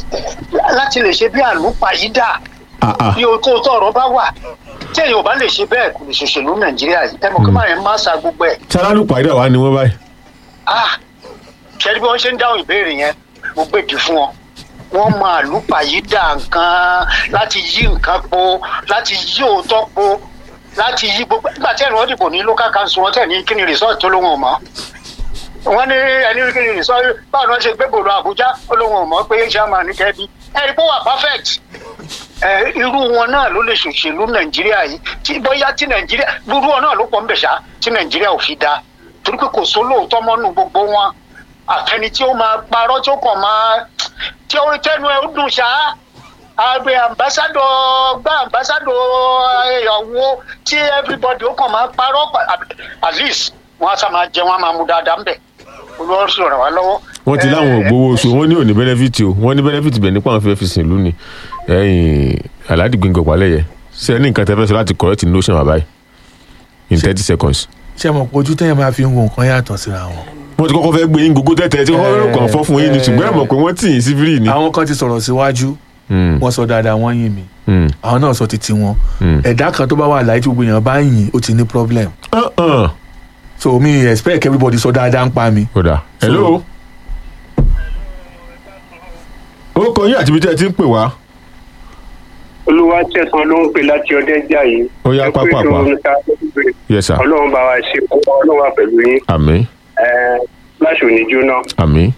láti lè ṣe bí àlùpàyídà
Ah, ah.
bí o tó tọrọ bá wà tí èèyàn ò bá lè ṣe bẹ́ẹ̀ kò lè ṣòṣèlú nàìjíríà yìí ẹ mọ̀ kí máa yẹn máa sa gbogbo ẹ̀
sálálù pàdé àwa ni wọ́n báyìí
ah ṣẹ́ni bí wọ́n ṣe ń dáhùn ìbéèrè yẹn mo gbèdì fún wọn wọ́n máa lùpàyídà nǹkan láti yí nǹkan po láti yí òótọ́ po láti yí gbogbo nígbà tí ẹ̀rọ dìbò ní local council wọn tẹ̀ ní kí ni resort tó lóhùn ọ̀mọ́ wọ́n ní ẹni kí ni resort báwo ni wọ́n ṣe gbé bòlò àbújá ó lóhùn ọ̀mọ́ pé chairman ní kẹ́bí ẹ̀rí pé ó wà perfect ẹ irú wọn náà ló lè ṣòṣèlú nàìjíríà yìí tí bóyá tí nàìjíríà irú wọn náà ló pọ̀ ń bẹ̀ ṣá tí nàìjíríà ò fi da torí pé kò sólóòótọ́ mọ́nú gbogbo wọn àfẹni tí ó máa parọ́ tí ó kàn máa tí ó tẹnu ẹ ó dùn ṣá àgbẹ̀ ambassadọ gba ambassadọ ìyàwó tí everybody ó kàn máa parọ́ pa- at least wọn á sá máa jẹ wọn á máa mu dáadáa ń bẹ̀ olùwọ́n sì ràn wá lọ́wọ́.
wọ́n ti láwọn ògbówó oṣù wọ́n ní òní bẹ́nẹ́fìtì o wọ́n ní bẹ́nẹ́fìtì bẹ̀ nípa àwọn fẹ́ẹ́ fi sìn ìlú ni ẹ̀yìn aládìgbìn gọ̀pálẹ̀yẹ ṣe ní nǹkan tẹ́ fẹ́ sọ láti correct notion bàbá yìí in thirty seconds.
ṣé mo pé ojú téèyàn máa fi ń wo nǹkan yàtọ̀ síra wọn.
wọ́n ti kọ́kọ́ fẹ́ gbé yín gógó tẹ́tẹ́ tí wọ́n
Eh,
kàn fọ́ fún yín ni ṣùgbọ́n ẹ mọ̀ pé wọ́n tì yín sí fírì ni.
àwọn kan ti sọ̀rọ̀ síwájú
Hmm,
wọ́n sọ dáadáa wọ́n yìn mí
hmm,
àwọn náà sọ títí wọn
hmm.
ẹ̀dá kan tó bá wà láyé tí gbogbo èèyàn bá yìn ó ti ní problem
Ah, ah.
so mi expect everybody sọ dáadáa ń pa mi.
kódà hello. ó kọ yín àti ibi tí ẹ ti ń pè wá.
olúwa tẹ̀sán ló ń pè láti ọdẹ jà yìí.
Ó yá,
Ẹ pé
pápá,
tó
pápá.
ń ta
yes sir
ọlọ́run bá wa ṣe kó ọlọ́run wà pẹ̀lú yín
àmín
Ẹ, láṣọ òní jóná.
àmín.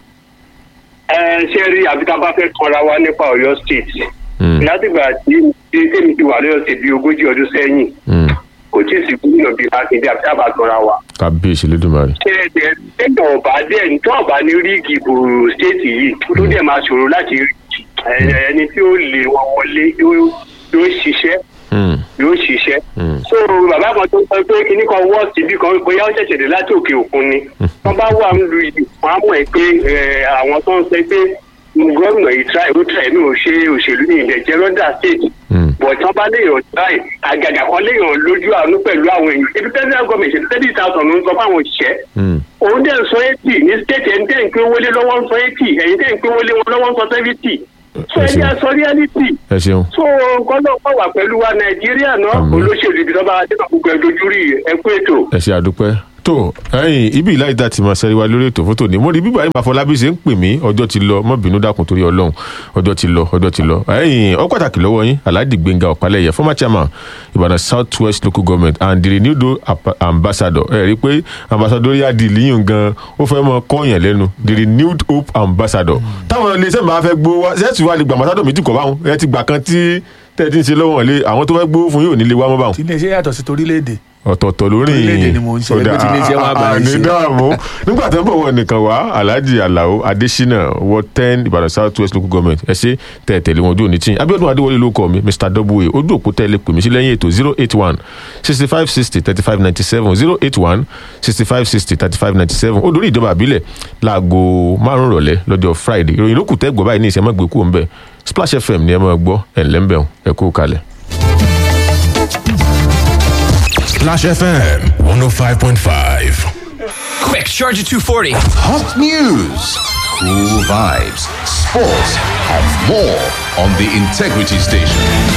Ẹ, ṣé rí àbí tá a bá fẹ́ kanra wa nípa ọ̀yọ́ state.
Hmm,
látìgbà tí tí tèmi ti wà lọ́yọ̀ state bíi ogójì ọdún sẹ́yìn
hmm.
kò tí ì sí gómìnà bíi mákindé àbí tá a bá kanra wa.
kábíyèsí lẹ́dùnmarè.
ṣé ẹ̀dẹ̀ ẹ̀dẹ̀ ọ̀bá dẹ̀ tó ọ̀bá ní ríìgì ìbò state yìí tó dẹ̀ máa ṣòro láti rí ẹ̀, ẹni tí ó lè wọn wọlé yóò yóò ṣiṣẹ́
Hmm,
yóò ṣiṣẹ́.
hmm.
so bàbá kan tó sọ pé kinní kan wọ́ọ̀sì bí kan bóyá ó ṣẹ̀ṣẹ̀ dé láti òkè òkun ni wọ́n bá wà ń lu yìí wọ́n á mọ̀ ẹ́ pé eh, àwọn tó ń sọ pé gómìnà yìí tíráì ó tíráì ní òṣè òṣèlú ní ilẹ̀ jẹ́ rọ́dà state
Hmm.
bọ̀ tí wọ́n bá léèyàn tíráì àgàgà kan léèyàn lójú àánú pẹ̀lú àwọn èèyàn ibi federal government ṣe thirty thousand ló ń sọ fáwọn òṣìṣẹ́
Hmm.
òun dẹ̀ ń sọ eighty ní state ẹ̀ ń tẹ̀ ń pé wọlé lọ́wọ́ ń sọ eighty ẹ̀yin tẹ̀ ń pé wọlé wọn lọ́wọ́ ń sọ seventy so
Ẹ
ẹ
ṣeun.
jẹ́ sọ reality
ẹ ṣeun.
so gbọ́dọ̀ pọ̀ wà pẹ̀lú wa nàìjíríà náà
Àmín.
olóṣèlú ibi tó bá dé gbogbo ẹ̀ dojú rí ẹ kú ètò.
ẹ ṣe àdúpẹ́ tó ẹ̀yin ibi ìlà ìdá tí mo ṣe wá lórí ètò fótó ni mo rí bíbá ìmọ̀ àfọlábí ṣe ń pè mí ọjọ́ ti lọ mọ́ bínú dákun torí ọlọ́run ọjọ́ ti lọ ọjọ́ ti lọ ẹ̀yin ọ pàtàkì lọ́wọ́ yín alhaji gbẹ̀ngà ọ̀pálẹ̀yẹ former chairman ìbàdàn south west local government and the renewed ap- ambassador ẹ rí i pé ambassadorial deal yìí gan ó fẹ́ mọ kọ́yàn lẹ́nu the renewed hope ambassador táwọn iléeṣẹ́ máa fẹ́ gbowó wá ṣẹ́ẹ̀tì wa lè gba ambassador méjì kọ́ báwọn ẹ ti gbà kan tí tẹ́ẹ̀ ti ń ṣe lọ́wọ́ lé àwọn tó fẹ́ gbowó fún yóò nílé wá mọ́ báwọn
tí iléeṣẹ́ yàtọ̀ sí torílẹ̀-èdè
ọ̀tọ̀ọ̀tọ̀ lórí
Orílẹ̀-èdè ni mò ń ṣe, ẹgbẹ́ tí iléeṣẹ́ wa bá ń ṣe.
ní dààmú nígbà tó ń bọ̀ wọ́n nìkan wá alhaji alao adesina ward ten ìbàdàn south west local government ẹ ṣe tẹ̀ tẹ̀lé wọn ojú òní tí abiodun adéwọlé ló kọ mi mr w ojú òpó tẹ̀lé pè mí sí lẹ́yìn ètò zero eight one sixty five sixty thirty five ninety seven zero eight one sixty five sixty thirty five ninety seven ó dórí ìjọba àbílẹ̀ láago márùn-ún rọ̀lẹ́ lọ́jọ́ friday ìròyìn ló kù tẹ́ gbọ́ báyìí ní ìṣẹ́ mọ́gbé kú ń bẹ̀ splash fm ni ẹ máa gbọ́ ẹ̀ ńlẹ́ńbẹ̀ ẹ kú kalẹ̀.
Splash FM 105.5.
Quick, charge at 240.
Hot news, cool vibes, sports, and more on the Integrity Station.